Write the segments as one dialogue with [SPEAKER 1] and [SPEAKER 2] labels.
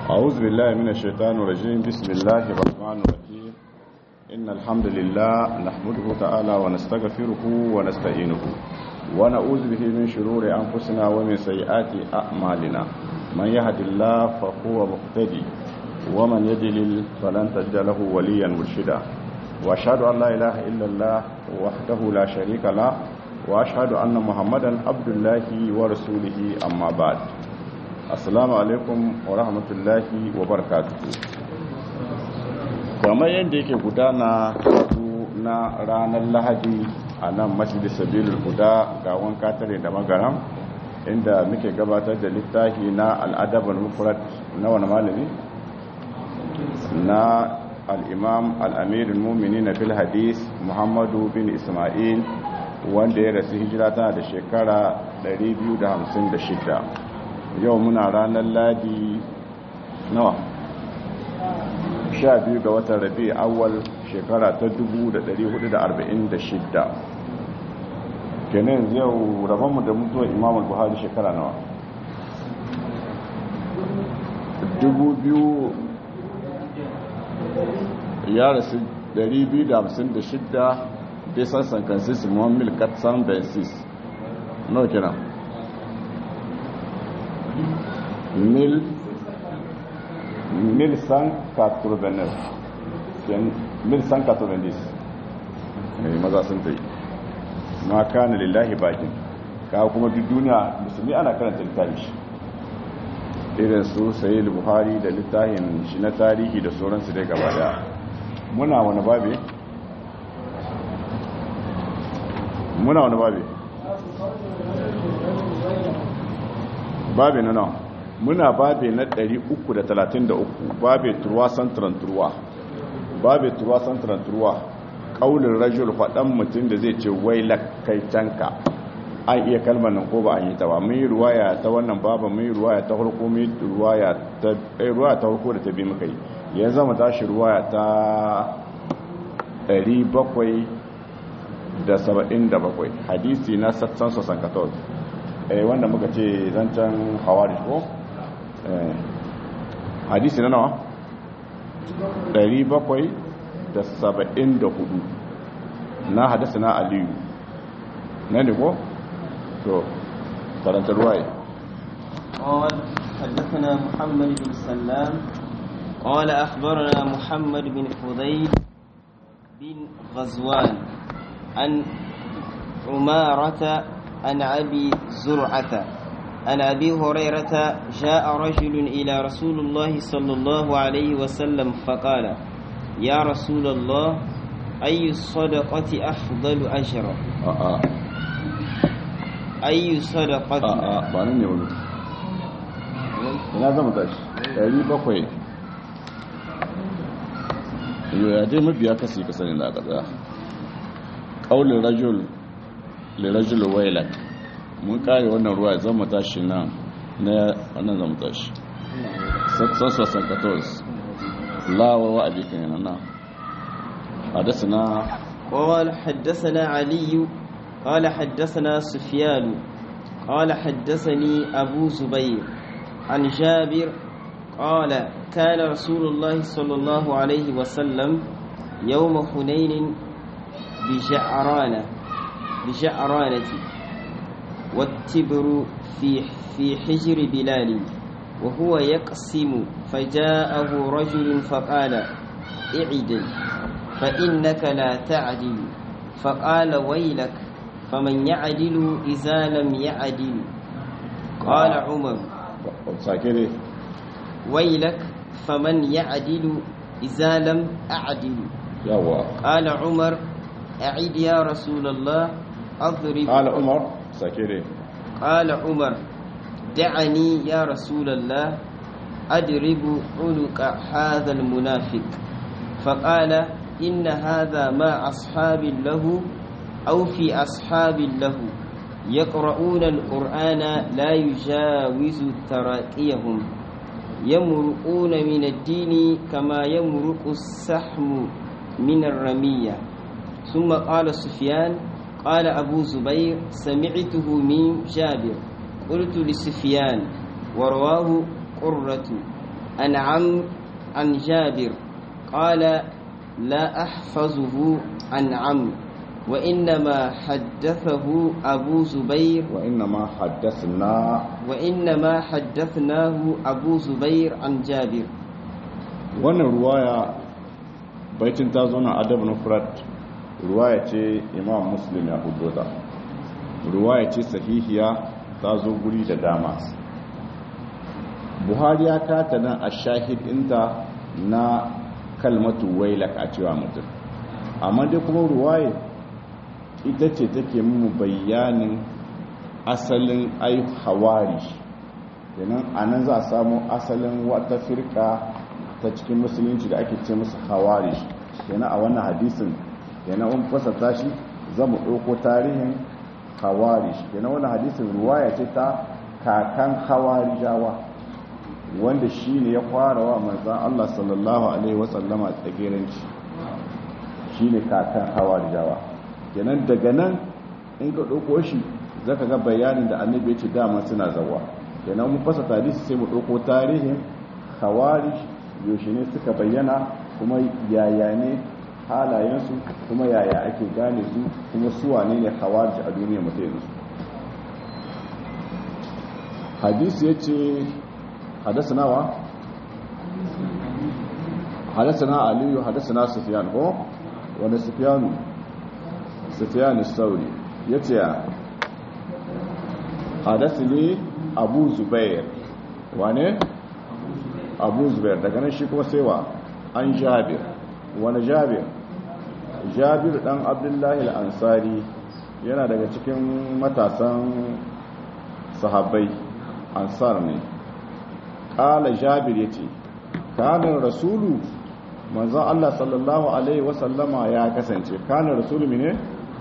[SPEAKER 1] أعوذ بالله من الشيطان الرجيم بسم الله الرحمن الرحيم إن الحمد لله نحمده تعالى ونستغفره ونستعينه ونعوذ به من شرور أنفسنا ومن سيئات أعمالنا من يهد الله فهو مقتدي ومن يدلل فلن تجد له وليا مرشدا وأشهد أن لا إله إلا الله وحده لا شريك له وأشهد أن محمدا عبد الله ورسوله أما بعد assalamu alaikum wa rahmatullahi wa barakatuhu kamar yadda yake gudana na ranar lahadi a nan masjidi sabilul huda ga wanka tare da magaram inda muke gabatar da littafi na al'adabar mufrad na wani malami na al'imam al'amirin mumini na fil hadis muhammadu bin ismail wanda ya rasu hijira tana da shekara 256 yau muna ranar ladi nawa sha biyu ga watan rabi awal shekara ta 1446 kenan yau rabonmu da mutuwa imamul buhari shekara nawa 2000 ya rasu 256 bisan sankansis muhammil katsan bensis nawa kenan mil mil cent quatre-vingt-neuf mil cent quatre-vingt-dix maza sun ta yi ma kana lillahi bakin ka kuma duk duniya musulmi ana karanta littafi shi irin su sayi buhari da littafin shi na tarihi da sauransu dai gaba daya muna wani babe muna wani babe babe na nawa muna babe na 333 babe turwa santaran turwa babe turwa santaran turwa kaulin rajul faɗan mutum da zai ce wai lakaitanka an iya kalmar nan ko ba an yi ta ba mun yi ruwaya ta wannan baba mun yi ruwaya ta farko mun yi ruwaya ta ruwaya ta farko da ta bi muka yi yanzu mu tashi ruwaya ta 777 hadisi na satsan sosan 14 eh wanda muka ce zancen hawari ko hadisi na nawa 774 na hadasa na aliyu na ne ko to karanta ruwaye
[SPEAKER 2] قال حدثنا محمد بن سلام قال أخبرنا محمد بن فضيل بن غزوان عن عمارة عن أبي زرعة عن أبي هريرة جاء رجل إلى رسول الله صلى الله عليه وسلم فقال يا رسول الله أي الصدقة أفضل أجرا
[SPEAKER 1] a'a
[SPEAKER 2] أي صدقة
[SPEAKER 1] a'a ba nan ne wani ina zama tashi ɗari bakwai yau ya dai mabiya kasi ka sani na ƙasa ƙaunin rajul lirajul wailak mun kare wannan ruwa ya zama tashi nan na wannan zama tashi sassasan katos lawa wa abikin yana na hadasina
[SPEAKER 2] قال حدثنا علي قال حدثنا سفيان قال حدثني أبو زبير عن جابر قال كان رسول الله صلى الله عليه وسلم يوم حنين بجعرانة بجعرانة والتبر في في حجر بلال وهو يقسم فجاءه رجل فقال اعدل فإنك لا تعدل فقال ويلك فمن يعدل إذا لم يعدل قال عمر
[SPEAKER 1] sake dai
[SPEAKER 2] ويلك فمن يعدل إذا لم أعدل
[SPEAKER 1] yawa
[SPEAKER 2] قال عمر أعد يا رسول الله أضرب
[SPEAKER 1] ƙala umar sake dai
[SPEAKER 2] قال عمر دعني يا رسول الله أدرب عنق هذا المنافق فقال إن هذا مع أصحاب له أو في أصحاب له يقرؤون القرآن لا يجاوز تراقيهم يمرقون من الدين كما يمرق السحم من الرمية ثم قال سفيان قال أبو زبير سمعته من جابر قلت لسفيان ورواه قرة عن عم عن جابر قال لا أحفظه عن عم وإنما حدثه أبو زبير
[SPEAKER 1] وإنما حدثنا
[SPEAKER 2] وإنما حدثناه أبو زبير عن جابر
[SPEAKER 1] wannan ruwaya baitin ta zo na adab nufrat ruwaya ce imam muslim ya hudo ta ruwaya ce sahihiya ta zo guri da dama buhari ya kata nan a shahid inta na kalmatu wailak a cewa mutum amma dai kuma ruwaya ita ce take mu bayanin asalin ai hawari kenan anan za a samu asalin wata firka ta cikin musulunci da ake ce musu hawari kenan a wannan hadisin kenan un fasata shi za mu ɗauko tarihin hawari kenan wannan hadisin ruwaya ce ta kakan hawari jawa wanda shi ne ya fara wa manzan Allah sallallahu alaihi wasallama tsagiranci shi ne kakan hawari jawa kenan daga nan in ka ɗauko shi za ka ga bayanin da annabi ya ce dama suna zawa kenan mun fasa tarihi sai mu ɗauko tarihin hawari yaushe ne suka bayyana kuma yaya ne halayensu kuma yaya ake gane su kuma suwa ne ne hawari a duniya mutu yanzu hadisi ya ce hadasana wa? hadasana aliyu hadasana sufiyan ko? wanda sufiyanu sufiyanu sauri ya ce hadasi ne abu zubair wane? abu zubair daga nan shi kuma saiwa an jabir wani jabir jabir dan abdullahi al'ansari yana daga cikin matasan sahabbai ansar ne ƙala jabir ya ce kanin rasulu manzan allah sallallahu alaihi wasallama ya kasance kanin rasulu ne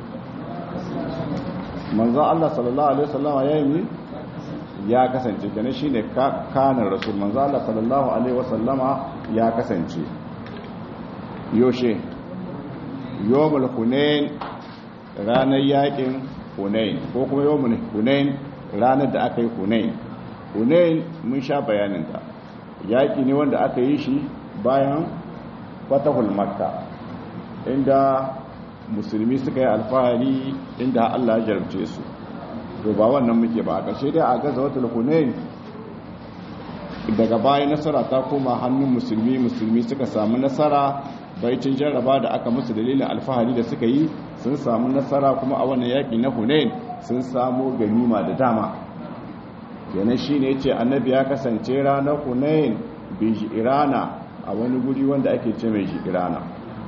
[SPEAKER 1] manzan allah sallallahu alaihi wasallama ya yi ya kasance kenan shine kanin rasul manzo Allah sallallahu alaihi wasallama ya kasance yoshe yawmul hunain ranar yakin hunain ko kuma yawmul hunain ranar da aka yi hunain hunain mun sha bayanin ta yaki ne wanda aka yi shi bayan fatahul makka inda musulmi suka yi alfahari inda Allah ya jarumce su to ba wannan muke ba a ƙarshe dai a gaza wata hunain daga baya nasara ta koma hannun musulmi musulmi suka samu nasara baicin jarraba da aka musu dalilin alfahari da suka yi sun samu nasara kuma a wannan yaƙi na hunain sun samu ganima da dama yana shi ne ce annabi ya kasance ranar hunain bai irana a wani guri wanda ake ce mai irana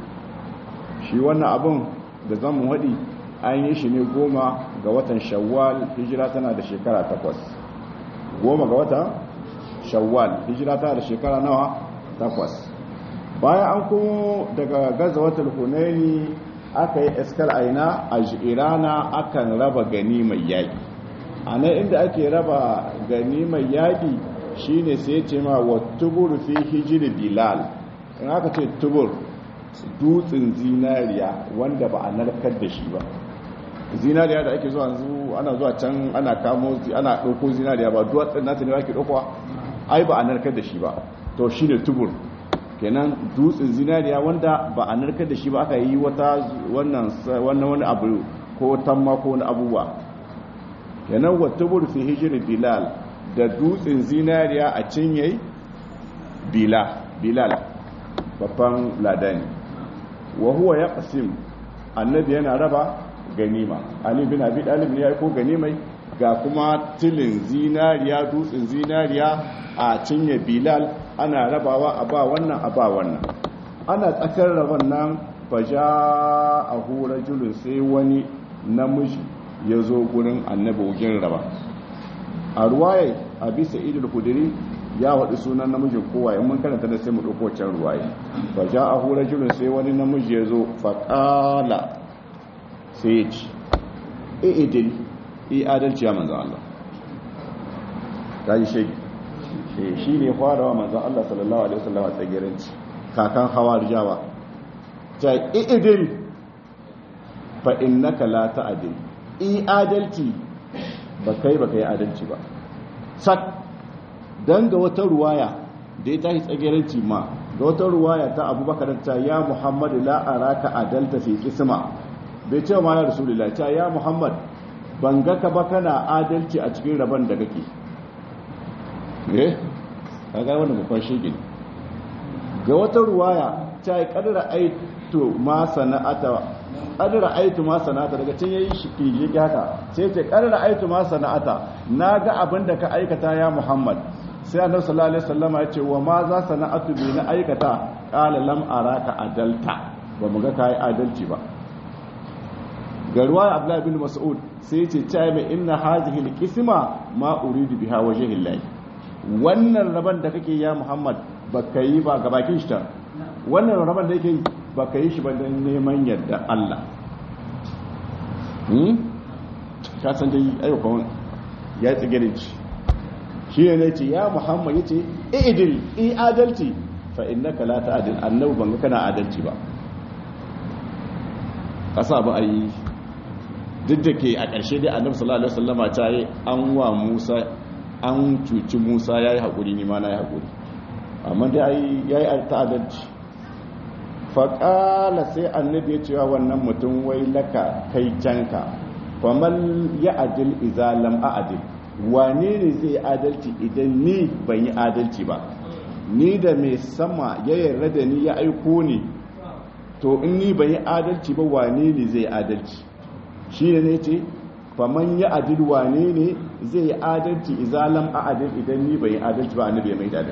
[SPEAKER 1] shi wannan abin da zan waɗi an yi shi ne goma ga watan shawwal hijira tana da shekara takwas goma ga watan shawwal hijira tana da shekara nawa takwas bayan an kuma daga gaza watan hunaini aka yi iskar aina a irana akan raba gani mai yaƙi a nan inda ake raba gani mai yaƙi shine sai ce ma wa tubur fi hijiri bilal in aka ce tubur dutsen zinariya wanda ba a narkar da shi ba zinariya da ake zuwa yanzu ana zuwa can ana kamo ana ɗauko zinariya ba duwatsun nata ne ake ɗaukowa ai ba a narkar da shi ba to shi ne tubur kenan dutsen zinariya wanda ba a narkar da shi ba aka yi wata wannan wani abu ko tamma ko wani abubuwa kenan wa tubur fi hijri bilal da dutsen zinariya a cinye bila bilal babban ladani wa huwa yaqsim annabi yana raba ganima ali bin abi dalib ne ya ko ganimai ga kuma tilin zinariya dutsen zinariya a cinye bilal ana rabawa a ba wannan a ba wannan ana tsakar raban nan faja a hura julun sai wani namiji ya zo gurin annabi wugin raba a ruwaye a bisa idul kudiri ya waɗi sunan namijin kowa in mun karanta da sai mu ɗauko can ruwaye faja a hura julun sai wani namiji ya zo faƙala sai ya ci i'idil i adalci ya manzan Allah ta yi shagi shi ne farawa manzan Allah sallallahu alaihi wasallam a tsagiranci kakan hawa rijawa ta i'idil fa innaka la ta'dil i adalci ba kai ba kai adalci ba sak dan ga wata ruwaya da da ya tashi tsageranci ma da wata ruwaya ta abubakar ta ya muhammad la araka adalta fi qisma bai ce ma ya rasulullahi ta ya muhammad ban ga ka ba kana adalci a cikin rabon da kake eh kaga wannan babban shege ga wata ruwaya ta yi kadara aitu ma sana'ata kadara aitu ma sana'ata daga can yayi shi fili haka sai ce kadara aitu ma sana'ata naga abin da ka aikata ya muhammad sai annabi sallallahu alaihi wasallam ya ce wa ma za sana'atu bi na aikata qala lam araka adalta ba mu ga kai adalci ba ga ruwaya abdullahi bin mas'ud sai ce ta mai inna hadhihi alqisma ma uridu biha wajhi llahi wannan raban da kake ya muhammad baka yi ba ga bakin shi ta wannan raban da yake baka yi shi ba dan neman yadda Allah hmm ka san dai ayyukan ya tsigire ci shi ne ce ya muhammad yace i'dil i adalci fa innaka la ta'dil annabi ban ga kana adalci ba kasa ba ayi duk da ke a ƙarshe dai annabi sallallahu alaihi wasallama ta yi an wa Musa an cuci Musa yayi hakuri ni ma na yi hakuri amma dai yayi yayi ta'addanci fa qala sai annabi ya ce wa wannan mutum wai laka kai canka faman ya adil idza lam a'dil wane ne zai adalci idan ni ban yi adalci ba ni da mai sama ya yarda da ni ya aiko ni to in ni ban yi adalci ba wane ne zai adalci shi ne ne ce faman ya adil wane ne zai yi adalci izalam a adil idan ni bai yi adalci ba annabi mai dadin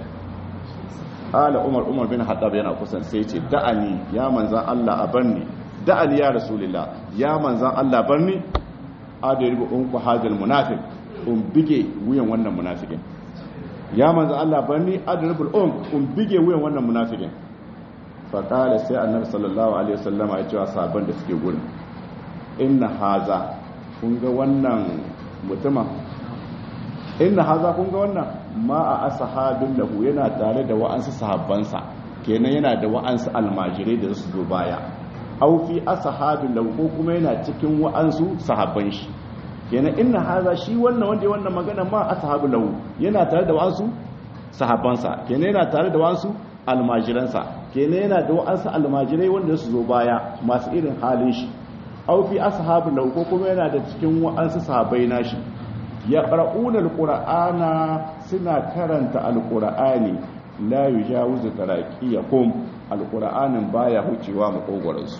[SPEAKER 1] ala umar umar bin haddab yana kusan sai ce da'ani ya manzan Allah a barni da'ani ya rasulullah ya manzan Allah barni adribu unku hadal munafiq um bige wuyan wannan munafikin ya manzan Allah barni adribu um um bige wuyan wannan munafikin fa qala sai annabi sallallahu alaihi wasallama ya ce wa sahabban da suke gurin inna haza kun ga wannan mutuma inna haza kun ga wannan ma a ashabin lahu yana tare da wa'ansu sahabbansa kenan yana da wa'ansu almajirai da su zo baya au fi ashabin lahu ko kuma yana cikin wa'ansu sahabban shi kenan inna haza shi wannan wanda ya wannan magana ma ashabin lahu yana tare da wa'ansu sahabbansa kenan yana tare da wa'ansu almajiransa kenan yana da wa'ansu almajirai wanda su zo baya masu irin halin shi aw fi ashabi lahu ko kuma yana da cikin wa'ansu sahabbai nashi ya qara'una alqur'ana suna karanta alqur'ani la yujawizu taraqiyakum alqur'anin baya hucewa makogoran su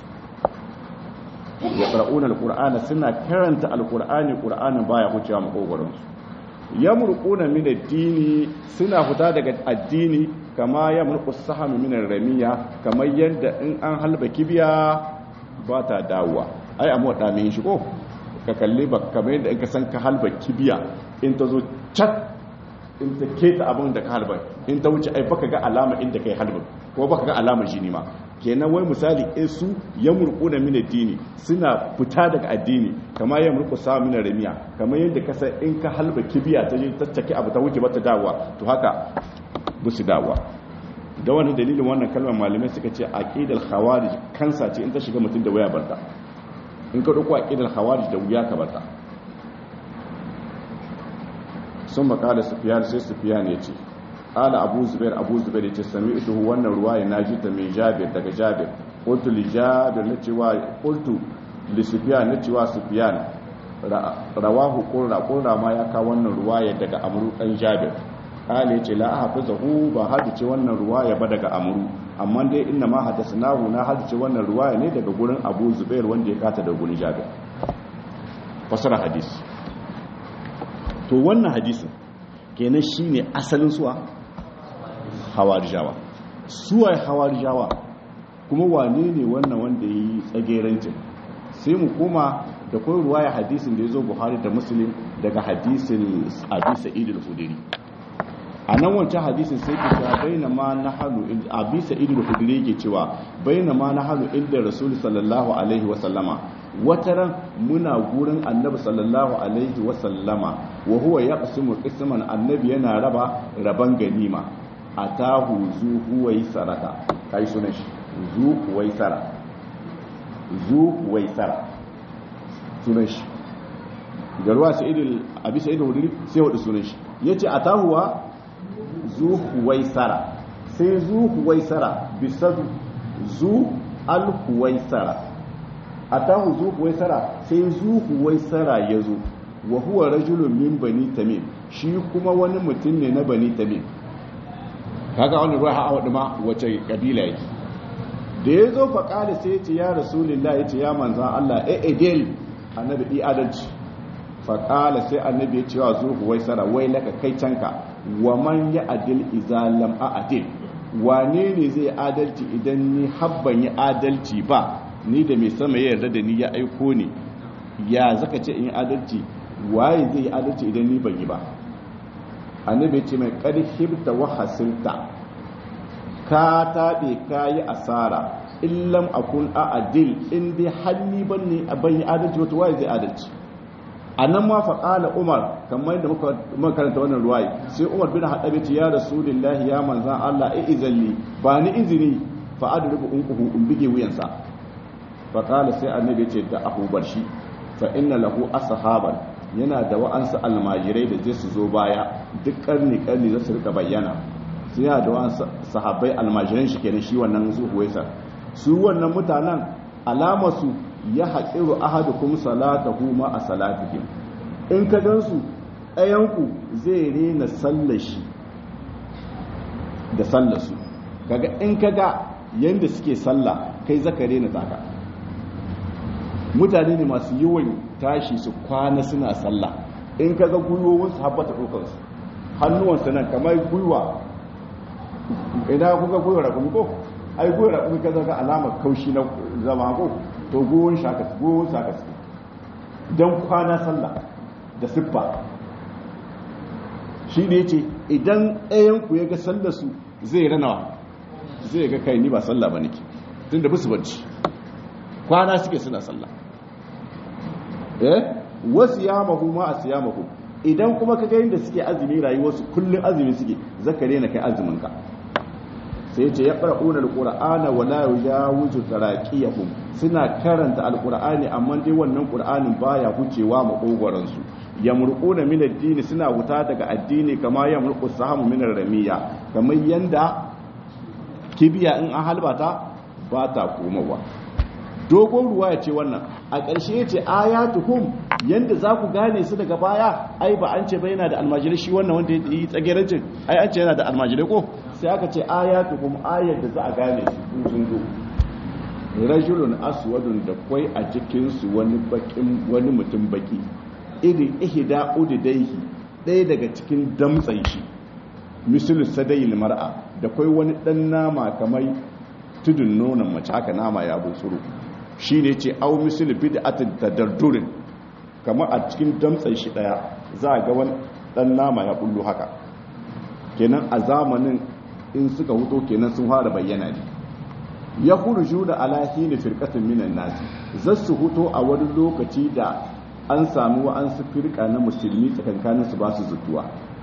[SPEAKER 1] ya qara'una alqur'ana suna karanta alqur'ani qur'anin baya hucewa makogoran su yamruquna min ad-dini suna fita daga addini kama yamruqu as-sahmu min ar-ramiya kamar yadda in an halba kibiya ba ta dawowa ai amma da mai shi ko ka kalli ba kamar yadda in ka san ka halba kibiya in ta zo cat in ta keta abin da ka halba in ta wuce ai baka ga alama inda kai halba ko baka ga alama jini ma kenan wai misali in su ya murquna min addini suna fita daga addini kamar ya murqu sa min ramiya kamar yadda ka san in ka halba kibiya ta je tattake abu ta wuce bata dawowa to haka busu dawowa da wani dalilin wannan kalmar malamai suka ce aqidal khawarij kansa ce in ta shiga mutum da waya barta in ka dauko aqidal khawarij da wuya ka barta sun makala sufyan sai sufyan ya ce ala abu zubair abu zubair ya ce sami ita wannan ruwaya na ji ta mai jabir daga jabir qultu li jabir na cewa qultu li sufyan na cewa sufyan rawahu qurra qurra ma ya ka wannan ruwaya daga amru dan jabir kala ya ce la hafizahu ba hadice wannan ruwaya ba daga amru amma dai inna ma hadasnahu na hadice wannan ruwaya ne daga gurin abu zubair wanda ya kata da gurin jabir fasara hadisi to wannan hadisin kenan shine asalin suwa hawarijawa suwa hawarijawa kuma wane ne wannan wanda yi tsagerancin sai mu koma da kai ruwaya hadisin da ya zo buhari da muslim daga hadisin abi sa'id al-khudri a nan wancan hadisin sai ke cewa baina ma na halu abi sa'id al-khudri yake cewa baina ma na halu inda rasul sallallahu alaihi wa sallama wataran muna gurin annabi sallallahu alaihi wa sallama wa huwa yaqsimu qisman annabi yana raba raban ganima atahu zu huwai sarata kai sunan shi zu huwai sara zu huwai sara sunan shi garwa sa'id abi sa'id al-khudri sai wada sunan shi yace atahu wa zu huwai sara sai zu huwaisara bisadu zu al huwaisara atahu zu huwaisara sai zu huwaisara ya zo wa huwa rajulun min bani tamim shi kuma wani mutum ne na bani tamim kaga wani ruwa ha'a wadda ma wace kabila yake da ya zo faƙali sai ya ce ya rasulillah ya ce ya manzan Allah e edel annabi ɗi adalci faƙala sai annabi ya ce wa zuhu wai sara wai laka kai canka wa man ya adil izalam a adil wane ne zai adalci idan ni habban yi adalci ba ni da mai sama ya yarda da ni ya aiko ni ya zaka ce in yi adalci waye zai yi adalci idan ni ban yi ba annabi ce mai ƙarfirta wa hasilta ka taɓe ka yi asara illam akun a adil in dai hannu ban ne ban yi adalci wata waye zai adalci a nan ma faƙala umar kamar yadda muka karanta wannan ruwayi sai umar bin haɗabe ce ya rasulullahi ya manzan allah e izalli ba ni izini fa adrubu unquhu in bige wuyansa faƙala sai annabi ce da ahu barshi fa inna lahu ashaban yana da wa'ansu almajirai da zai su zo baya duk karni karni za su rika bayyana su yana da wa'ansu sahabbai almajiran shi kenan shi wannan zuhuwaisa su wannan mutanen alamarsu ya haƙiru ahadukum salatahu ma a salatihim in ka gansu ɗayanku zai rena sallar shi da sallar su kaga in ka ga yadda suke sallah kai zaka rena taka mutane ne masu yawan tashi su kwana suna sallah in ka ga gwiwowinsu habbata ɗaukansu hannuwansu nan kamar gwiwa idan kuka gwiwa rakumi ko ai gwiwa rakumi ka zaga alamar kaushi na zama ko to gwiwon shaka gwiwon shaka su don kwana sallah da siffa shi ne ce idan ɗayanku ya ga sallar su zai ranawa zai ga kai ni ba sallah ba nake tun da musu bacci kwana suke suna sallah eh wasu yamahu ma a siyamahu idan kuma ka ga yadda suke azumi rayuwarsu kullum azumi suke zakare na kai azumin ka sai ce ya qara'una alqur'ana wa la yujawizu taraqiyahum suna karanta alqur'ani amma dai wannan qur'anin baya hucewa makogoran su yamruquna min ad-din suna wuta daga addini kama yamruqu sahamu min ar-ramiya kamar yanda kibiya in an halbata ba ta komawa dogon ruwa ya ce wannan a ƙarshe ya ce ayatuhum yanda za ku gane su daga baya ai ba an ce ba yana da almajirai shi wannan wanda ya yi tsagerancin ai an ce yana da almajirai ko sai aka ce ayatuhum ayar da za a gane su sun zo rajulun aswadun da kwai a cikinsu wani bakin wani mutum baki irin ihda udidaihi ɗaya daga cikin damtsan shi misalu sadayil mar'a da kwai wani ɗan nama kamar tudun nonon mace haka nama ya busuru shi ne ce au misali bid'atin tadardurin kamar a cikin damtsan shi daya za a ga wani dan nama ya bullo haka kenan a zamanin in suka huto kenan sun fara bayyana ne ya khurju da alahi ne firqatin minan nasi zasu huto a wani lokaci da an samu wa'ansu firka na musulmi tsakankanin su ba su zutuwa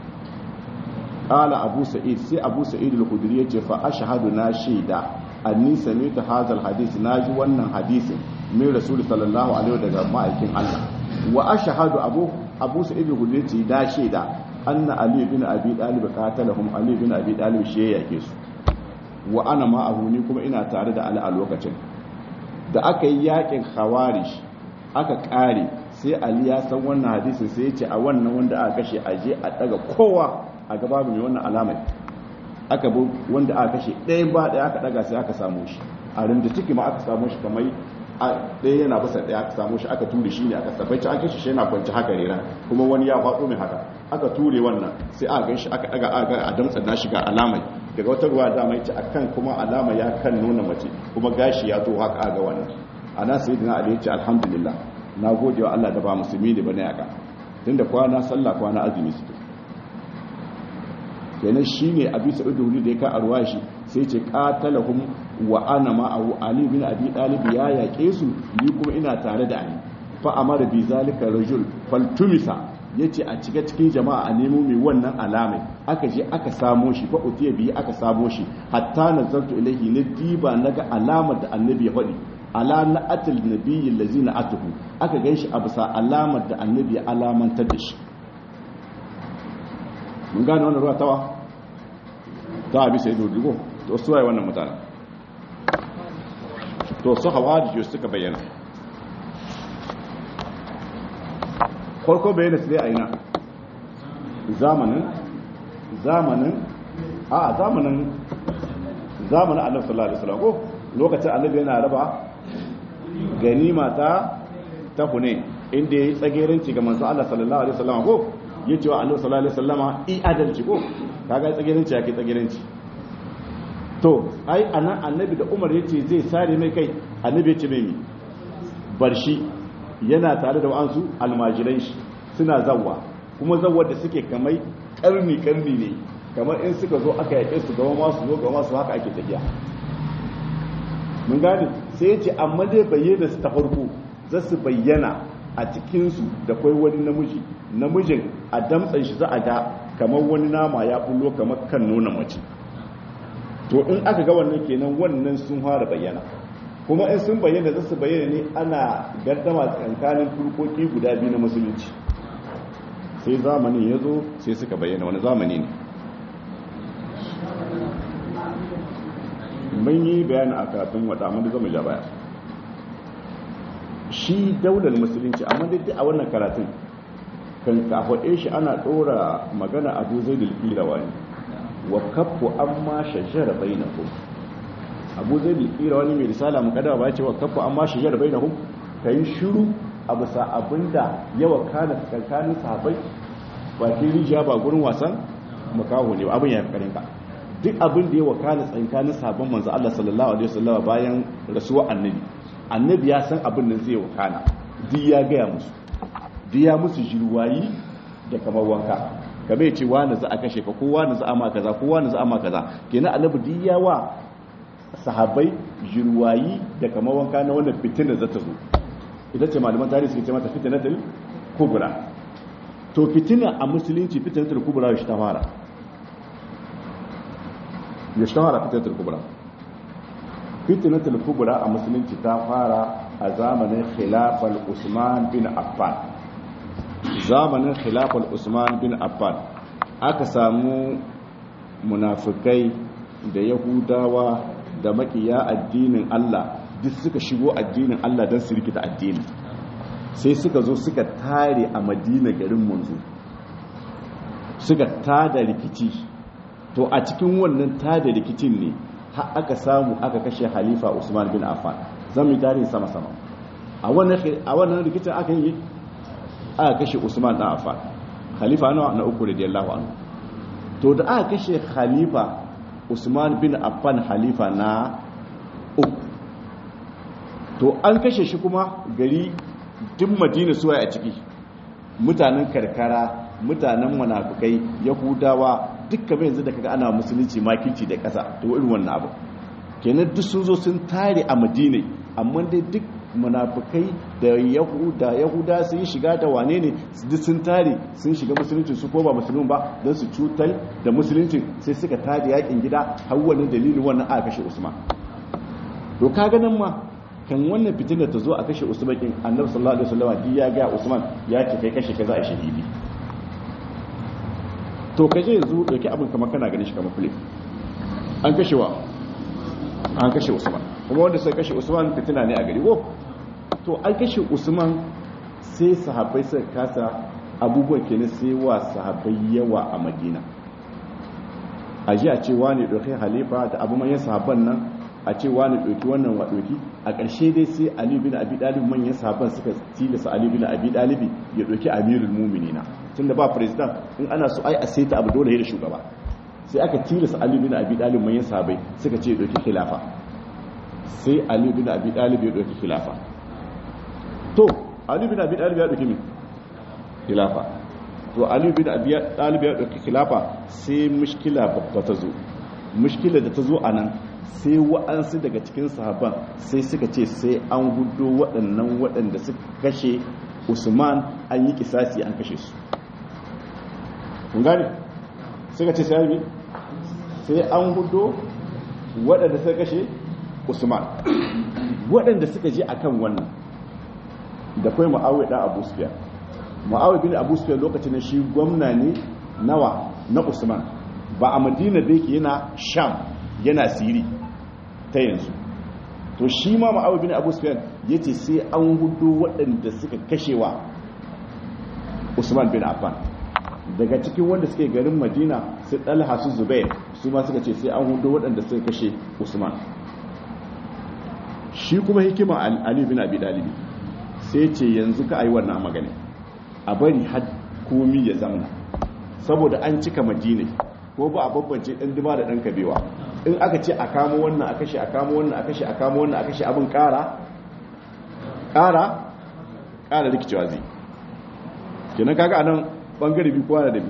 [SPEAKER 1] qala abu sa'id sai abu sa'id al-khudri yace fa ashhadu na shaida anni sami'tu hadha al-hadith naji wannan hadisin min rasul sallallahu alaihi daga ma'aikin Allah wa ashhadu abu abu sa'id al-khudri yace da shaida anna ali bin abi talib qatalahum ali bin abi talib shi ya yake su wa ana ma'ahu ni kuma ina tare da ali a lokacin da aka yi yakin khawarij aka kare sai ali ya san wannan hadisin sai ya ce a wannan wanda aka kashe aje a daga kowa a gaba mai wannan alamai aka bu wanda aka kashe ɗaya ba ɗaya aka ɗaga sai aka samu shi a rinda ciki ma aka samu shi kamar ɗaya yana basa ɗaya aka samu shi aka ture shi ne aka sabbaci an kashe shi yana kwanci haka rera kuma wani ya faɗo mai haka aka ture wannan sai aka gan shi aka ɗaga aka a damtsa na shiga alamai daga wata ruwa da mai ci akan kuma alama ya kan nuna mace kuma gashi ya to haka ga wannan ana sayyidina ali ya ce alhamdulillah na gode wa Allah da ba musulmi ne bane aka tunda kwana sallah kwana azumi suke kenan shine abi sa'id da da ya ka arwa shi sai ce qatalahum wa ana ma'ahu ali bin abi talib ya yake su ni kuma ina tare da ali fa amara bi zalika rajul faltumisa yace a cika cikin jama'a a nemo mai wannan alamai aka je aka samo shi fa utiya bi aka samo shi hatta nazartu ilayhi na diba naga alamar da annabi ya faɗi ala na'atil nabiyyi allazi na'atuhu aka ganshi a bisa alamar da annabi ya alamantar da shi mun gane wannan ruwa tawa ta abi sai dugo to su waye wannan mutane to su hawariji suka bayyana farko bayyana su dai a ina zamanin zamanin a zamanin zamanin annabi sallallahu alaihi wasallam ko lokacin annabi yana raba ganima ta ta hune inda yayi tsageranci ga manzo Allah sallallahu alaihi wasallam ko yace wa annabi sallallahu alaihi wasallama i adalci ko kaga tsageranci yake tsageranci to ai anan annabi da Umar yace zai sare mai kai annabi yace mai mi bar shi yana tare da wa'ansu almajiran shi suna zawwa kuma zawwar da suke kamai karni karni ne kamar in suka zo aka yake su gaba masu zo gaba masu haka ake tafiya mun gane sai ya ce amma dai bayyana su ta farko za su bayyana a cikinsu da kwai wani namiji namijin a damtsan shi za a ga kamar wani nama ya bullo kamar kan nuna mace to in aka ga wannan kenan wannan sun fara bayyana kuma in sun bayyana za su bayyana ne ana gardama tsakanin turkoki guda biyu na musulunci sai zamanin ya zo sai suka bayyana wani zamani ne mun yi bayani a karatun wata amma da zama ja baya shi daular musulunci amma dai a wannan karatun kan kafaɗe shi ana ɗora magana abu zai dalƙirawa ne wa kafu an ma shajara bai na abu zai dalƙirawa ne mai risala mu kada ba ce wa kafu an ma shajara bai na ka yi shiru a bisa abinda yawa kana kankanin sahabai bakin rijiya ba gurin wasan makaho ne abin ya fi karinka duk abin da ya wakana tsankanin sabon manzo Allah sallallahu alaihi wasallam bayan rasuwa annabi annabi ya san abin da zai wakana duk ya gaya musu duk ya musu jirwayi da kamar wanka kamar ce wani za a kashe ka ko wani za a ma kaza ko wani za a ma kaza kenan annabi duk ya wa sahabbai jirwayi da kamar wanka na wannan fitina za ta zo ita ce malaman tarihi suke ce mata fitnatul kubra to fitina a musulunci fitnatul kubra shi ta fara yashtahara fitnatul kubra fitnatul kubra a musulunci ta fara a zamanin khilafal usman bin affan zamanin khilafal usman bin affan aka samu munafikai da yahudawa da makiya addinin Allah duk suka shigo addinin Allah don su rikita addini sai suka zo suka tare a madina garin manzo suka tada rikici to a cikin wannan tada rikicin ne har aka samu aka kashe halifa usman bin affan zan yi tarihi sama-sama a wannan rikicin aka yi aka kashe usman dan affan halifa nawa na uku radiyallahu anhu to da aka kashe halifa usman bin affan halifa na uku to an kashe shi kuma gari duk madina suwaye a ciki mutanen karkara mutanen munafukai yahudawa dukkan yanzu da kaga ana musulunci makilci da ƙasa to irin wannan abu kenan duk sun zo sun tare a madina amma dai duk munafukai da yahuda yahuda sun yi shiga da wane ne duk sun tare sun shiga musulunci su ko ba musulun ba don su cutar da musulunci sai suka tare yakin gida har wani dalilin wannan aka kashe usman to kaga nan ma kan wannan fitinar ta zo a kashe usman kin annabi sallallahu alaihi wasallam ya ga usman ya ce kai kashe kaza a shahidi to kaje yanzu dauki abin kamar kana ganin shi kamar kule an kashe wa an kashe usman kuma wanda sai kashe usman fitina ne a gari ko to an kashe usman sai sahabbai suka kasa abubuwan kenan sai wa sahabbai yawa a madina a ji a ce wani ɗauki halifa da abu manyan sahabban nan a ce wani ɗauki wannan wa ɗauki a ƙarshe dai sai ali bin abi dalib manyan sahabban suka tilasa ali bin abi dalib ya ɗauki amirul muminina tun da ba president in ana so ai a saita abu dole da shugaba sai aka tilasa ali bin abi dalib manyan sahabbai suka ce ya ɗauki khilafa sai ali bin abi dalib ya ɗauki khilafa to ali bin abi dalib ya ɗauki me khilafa to ali bin abi dalib ya ɗauki khilafa sai mushkila babba ta zo mushkila da ta zo a nan sai wa'ansu daga cikin sahabban sai suka ce sai an gudo waɗannan waɗanda suka kashe usman an yi kisasi an kashe su kun gane suka ce sai yi sai an gudo waɗanda suka kashe usman waɗanda suka je akan wannan da kai ma'awai ɗan abu sufiya ma'awai bin abu sufiya lokacin shi gwamna ne nawa na usman ba a madina da yake yana sham yana siri ta yanzu to shi ma ma'awu bin abu sufyan ya ce sai an hudu waɗanda suka kashewa usman bin affan daga cikin wanda suke garin madina su ɗalha su zubair su ma suka ce sai an hudu waɗanda suka kashe usman shi kuma hikima ali bin abi dalibi sai ce yanzu ka ayi wannan magana a bari har komi ya zamana saboda an cika madina ko ba a babbance ɗan dima da ɗan kabewa in aka ce a kamo wannan a kashe a kamo wannan a kashe a kamo wannan a kashe abin ƙara ƙara ƙara rikicewa zai kenan kaga anan bangare bi kowa da dabi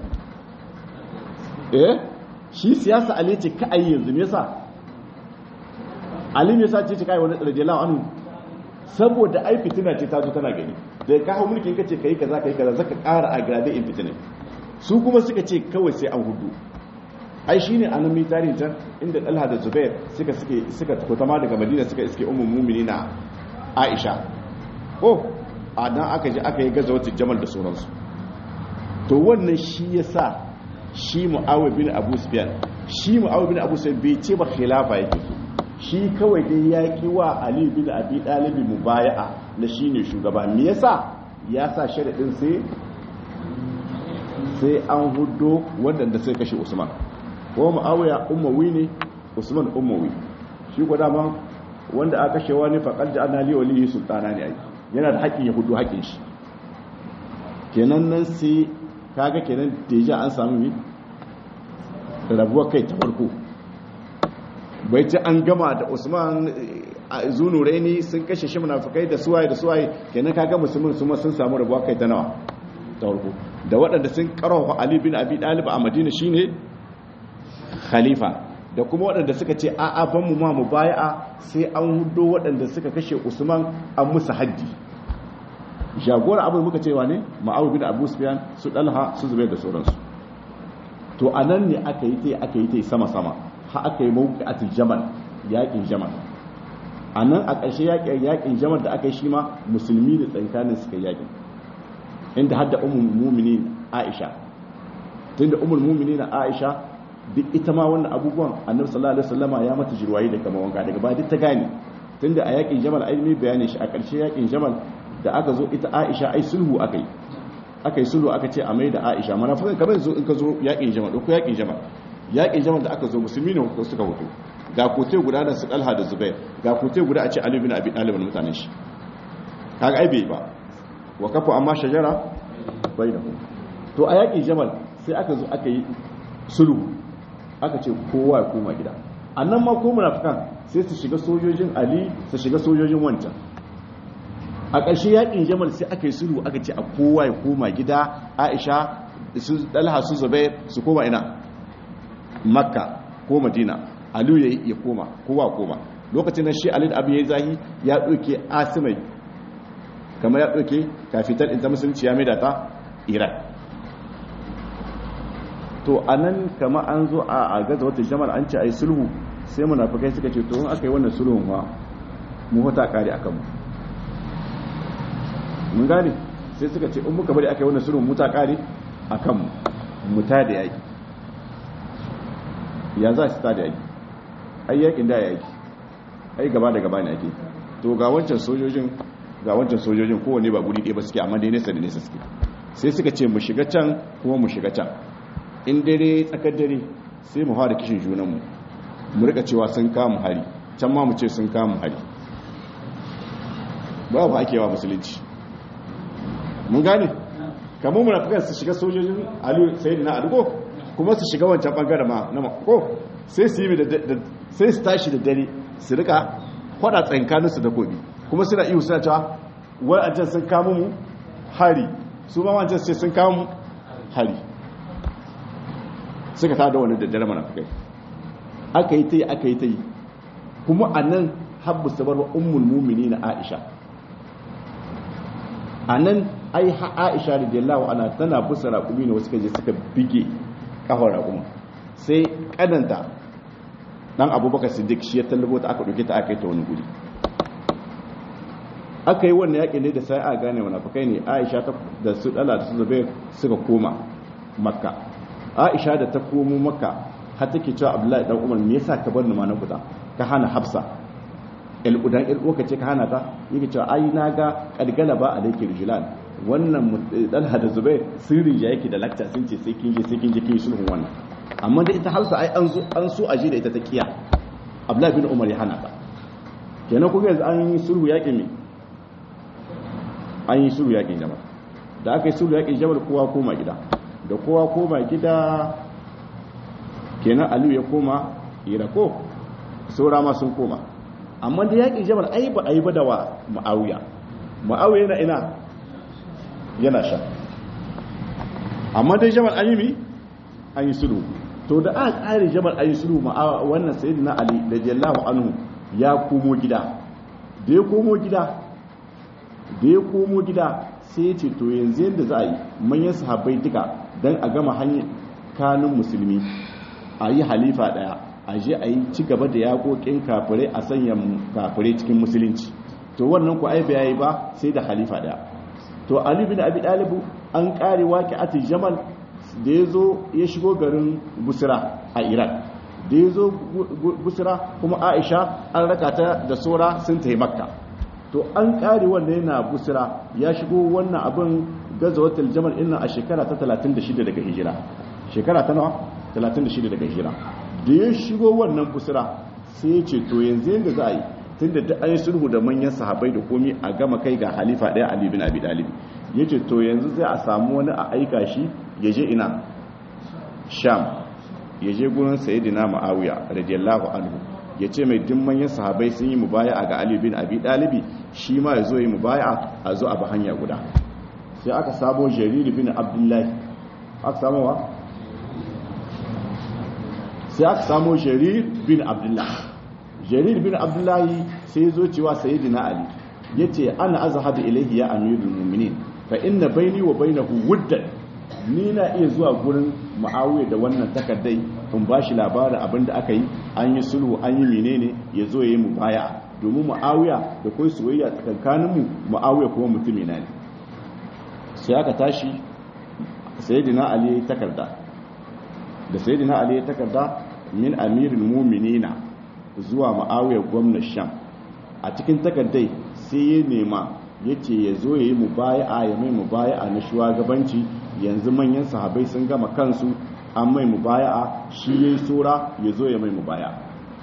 [SPEAKER 1] eh shi siyasa ali ce ka ayi yanzu me yasa ali me yasa ce ce kai wani radiyallahu anhu saboda ai fitina ce ta zo tana gani da ka hau mulkin kace kai kaza kai kaza zaka ƙara a grade in fitina su kuma suka ce kawai sai an hudu ai shine anan mai tarihin can inda Talha da Zubair suka suke suka kutama daga Madina suka iske ummul mu'minina Aisha ko a dan aka je aka yi gazawatu Jamal da sauransu to wannan shi yasa shi Muawiya bin Abu Sufyan shi Muawiya bin Abu Sufyan bai ce ba khilafa yake so shi kawai dai ya ki wa Ali bin Abi Talib mubaya'a na shine shugaba me yasa ya sa sharadin sai sai an hudo waɗanda sai kashe Usman ko Muawiya ummawi ne Usman ummawi shi ko dama wanda aka kashe wani faqad ja'alna li walihi sultana ne ai yana da haƙƙin ya hudu haƙƙin shi kenan nan sai kaga kenan deja an samu mi rabuwar kai ta farko bai ci an gama da usman zunuraini sun kashe shi munafikai da suwaye da suwaye kenan kaga musulmin su ma sun samu rabuwar kai ta nawa ta farko da waɗanda sun karawa ali bin abi dalib a madina shine khalifa da kuma waɗanda suka ce a'a ban mu ma mu baya'a sai an hudo waɗanda suka kashe usman an musu haddi jagora abin muka cewa ne ma'awu bin abu sufyan su dalha su zubair da sauransu to anan ne aka yi tai aka yi tai sama sama ha aka yi mawqi'atul jamal yaƙin jamal anan a ƙarshe yaƙin yaƙin jamal da aka yi shi ma musulmi da tsankanin suka yaƙin inda hadda ummul mu'minin aisha tunda ummul mu'minin aisha duk ita ma wannan abubuwan annabi sallallahu alaihi wasallama ya mata jirwayi da kama wanka daga ba duk ta gane tunda a yaƙin jamal ai mai bayani shi a ƙarshe yaƙin jamal da aka zo ita aisha ai sulhu aka yi aka yi sulhu aka ce a mai da aisha mana fa kamar zo in ka zo yakin jamal ko yakin jamal yakin jamal da aka zo musulmi ne ko suka hoto ga kote guda da su dalha da zubair ga kote guda a ce ali bin abi talib da mutanen shi kaga ai bai ba wa kafu amma shajara bainahu to a yakin jamal sai aka zo aka yi sulhu aka ce kowa ya koma gida annan ma ko munafikan sai su shiga sojojin ali su shiga sojojin wancan a ƙarshe yaƙin jamal sai aka yi sulhu aka ce a kowa ya koma gida aisha su dalha su zubair su koma ina makka ko madina aliyu ya koma kowa koma lokacin nan shi ali da abin ya zahi ya ɗauke asimai kamar ya ɗauke kafitar inta musulunci ya maida ta iran to a nan kama an zo a gaza wata jamal an ce a yi sulhu sai munafukai suka ce to in aka yi wannan sulhun ma mu hota kare a kanmu mun gane sai suka ce in muka bari aka yi wannan sulhun muta kare a kanmu mu ta da yaki ya za su ta da yaki ai yakin da yaki ai gaba da gaba ne ake to ga wancan sojojin ga wancan sojojin kowane ba guri ɗaya ba suke amma dai nesa da nesa suke sai suka ce mu shiga can kuma mu shiga can in dare tsakar dare sai mu fara kishin junanmu mu rika cewa sun kama hari can ma mu ce sun kama hari ba ba ake wa musulunci mun gane kamar munafikan su shiga sojojin aliyu sai na adugo kuma su shiga wancan bangare ma na ko sai su yi da sai su tashi da dare su rika kwada tsankanin su da gobe kuma suna iyo suna cewa wa'ancan sun kama mu hari su ma wancan sai sun kama mu hari suka tada wani da dare munafikai aka yi ta yi aka yi ta yi kuma a nan habbu sabar wa ummul mumini na aisha a nan ai ha aisha da jallawa ana tana busa raƙumi ne wasu kaje suka bige kafar raƙumi sai kananta dan abubakar siddiq shi ya tallabo ta aka ɗauke ta aka yi ta wani guri aka yi wannan yaƙi ne da sai a gane munafikai ne aisha da su dala da su zube suka koma makka aisha da ta komo maka har take cewa abdullahi dan umar me yasa ka bar ni ma na kuda ka hana hafsa el udan el uka ce ka hana ta yake cewa ai na ga kadgala ba alayki rijlan wannan dalha da zubair sirri ya yake da lakta sun ce sai kin je sai kin je kin sulhun wannan amma da ita hafsa ai an zo an so aje da ita ta kiya abdullahi bin umar ya hana ta kenan kuma yanzu an yi sulhu yaƙin me an yi sulhu yaƙin jamal da aka yi sulhu yaƙin jamal kowa koma gida da kowa koma gida kenan aliyu ya koma irako saura ma sun koma amma da yaƙin jamal ai ba a yi ba da wa ma'awiya ma'awiya yana ina yana sha amma dai jamal an yi mi an yi sulhu to da aka ƙare jamal an yi sulhu wannan sayyidina ali da jallahu anhu ya komo gida da ya komo gida da ya komo gida sai ya ce to yanzu yadda za a yi manyan sahabbai duka don a gama hanyar kanun musulmi a yi halifa daya a je a yi ci gaba da yakokin kafirai a sanya kafirai cikin musulunci to wannan ku aibe yayi ba sai da halifa daya to ali bin abi dalibu an kare waki ati jamal da ya zo ya shigo garin busra a iraq da ya zo busra kuma aisha an raka ta da sora sun ta makka to an kare wanda yana busra ya shigo wannan abin gazawatul jamal inna a shekara ta 36 daga hijira shekara ta nawa 36 daga hijira da ya shigo wannan busra sai ya ce to yanzu yanda za a yi tunda da an yi sulhu da manyan sahabbai da komi a gama kai ga halifa ɗaya ali bin abi dalib ya ce to yanzu zai a samu wani a aika shi ya je ina sham ya je gurin sayyidina ma'awiya radiyallahu anhu ya ce mai dimmanyan sahabai sun yi mubaya'a ga Ali bin Abi Dalibi shi ma ya zo yi mubaya'a a zo a ba hanya guda sai aka sabo Jarir bin Abdullahi aka samu wa sai aka samu Jarir bin Abdullahi Jarir bin Abdullahi sai zo cewa sayyidina Ali yace ana azhabu ilayhi ya amirul mu'minin fa inna bayni wa bainahu wuddan ni na iya zuwa gurin ma'awiyar da wannan takardai in ba shi labarin abinda aka yi an yi sulhu an yi menene ya zo ya yi mu baya domin ma'awiya da kai soyayya tsakankaninmu ma'awiya kuma mutumi na ne sai aka tashi sayyidina ali ya yi takarda da sayyidina ali ya yi takarda min amirin muminina zuwa ma'awiya gwamnan sham a cikin takardai sai ya nema ya ce ya zo ya yi mubaya'a ya mai mubaya'a na shugabanci yanzu manyan sahabai sun gama kansu an mai mubaya'a shi ya yi tsora ya zo ya mai mubaya'a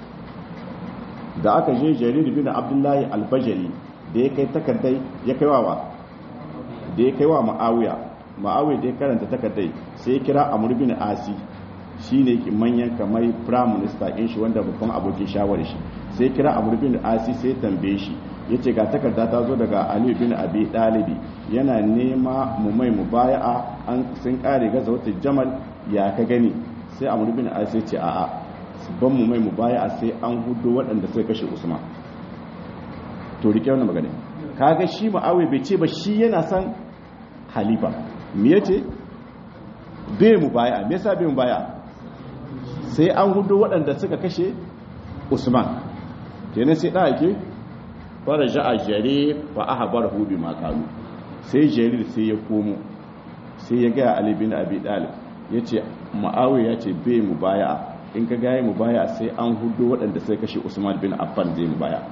[SPEAKER 1] da aka je jarir bin abdullahi albajali da ya kai takardai ya kai wa da ya kai wa ma'awiya ma'awiya da ya karanta takardai sai ya kira amur bin asi shi ne manyan kamar prime minister ɗin shi wanda babban abokin shawarar shi sai kira amur bin asi sai tambaye shi ya ce ga takarda ta zo daga aliyu bin abi ɗalibi yana nema mu mai mu baya'a an sun kare gaza wata jamal ya ka gani sai amur bin asi ce a'a ban mu mai mu baya'a sai an hudu waɗanda sai kashe usman to rike wannan magana kaga shi ma'awai bai ce ba shi yana son halifa me yace bai mu baya'a me yasa bai mu baya'a sai an hudu waɗanda suka kashe usman kenan sai ɗaya ke fara ja'a jare fa aha bar hubi makalu sai jarir sai ya komo sai ya gaya ali bin abi dalib ya ce ma'awi ya ce bai mu baya in ka gaya mu baya sai an hudu waɗanda sai kashe usman bin affan zai mu baya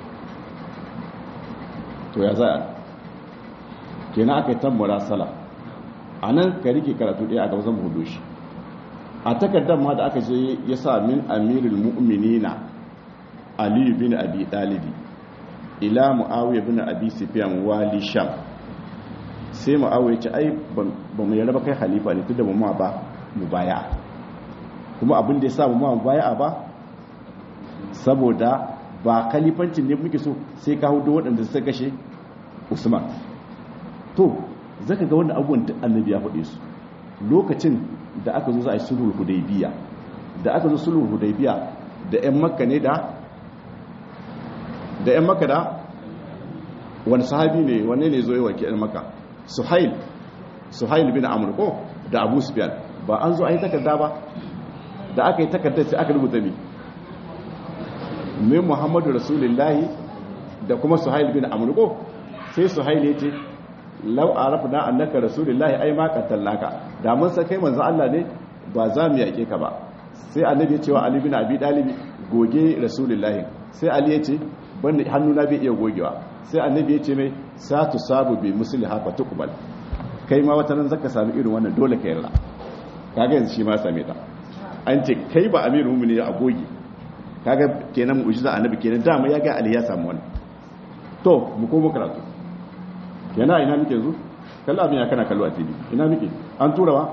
[SPEAKER 1] to ya za kenan aka yi tambara sala a nan ka rike karatu ɗaya a gaba zan hudu shi a takardar ma da aka je ya sa min amirul mu'minina ali bin abi dalibi ila muawiya bin abi sufyan wali sham sai muawiya ce ai ba mu yarda kai halifa ne tunda ba mu ba mu baya kuma abin da ya sa mu ma mu baya ba saboda ba khalifancin ne muke so sai ka hudu waɗanda suka kashe usman to zaka ga wannan abubuwan duk annabi ya faɗe su lokacin da aka zo za a yi sulhul hudaybiya da aka zo sulhul hudaybiya da ƴan makka ne da da ƴan makka da wani sahabi ne wanne ne zo yi wa ƴan makka suhail suhail bin amr ko da abu sufyan ba an zo a yi takarda ba da aka yi takarda sai aka rubuta mi min muhammadu rasulullahi da kuma suhail bin amr ko sai suhail ya ce lau arafna annaka rasulullahi ai ma qatallaka da mun san kai manzo Allah ne ba za mu yake ka ba sai annabi ya ce wa ali bin abi dalib goge rasulullahi sai ali ya ce banda hannuna bai iya gogewa sai annabi ya ce mai satu sabu bi musli haka tukbal kai ma wata nan zaka sami irin wannan dole ka yarda kaga yanzu shi ma same ta an ce kai ba amirul mu'minin a goge kaga kenan mu'jiza annabi kenan dama ya ga ali ya samu wannan to mu komo karatu kenan ina muke yanzu kalla abin ya kana kallo a tv ina muke an tura wa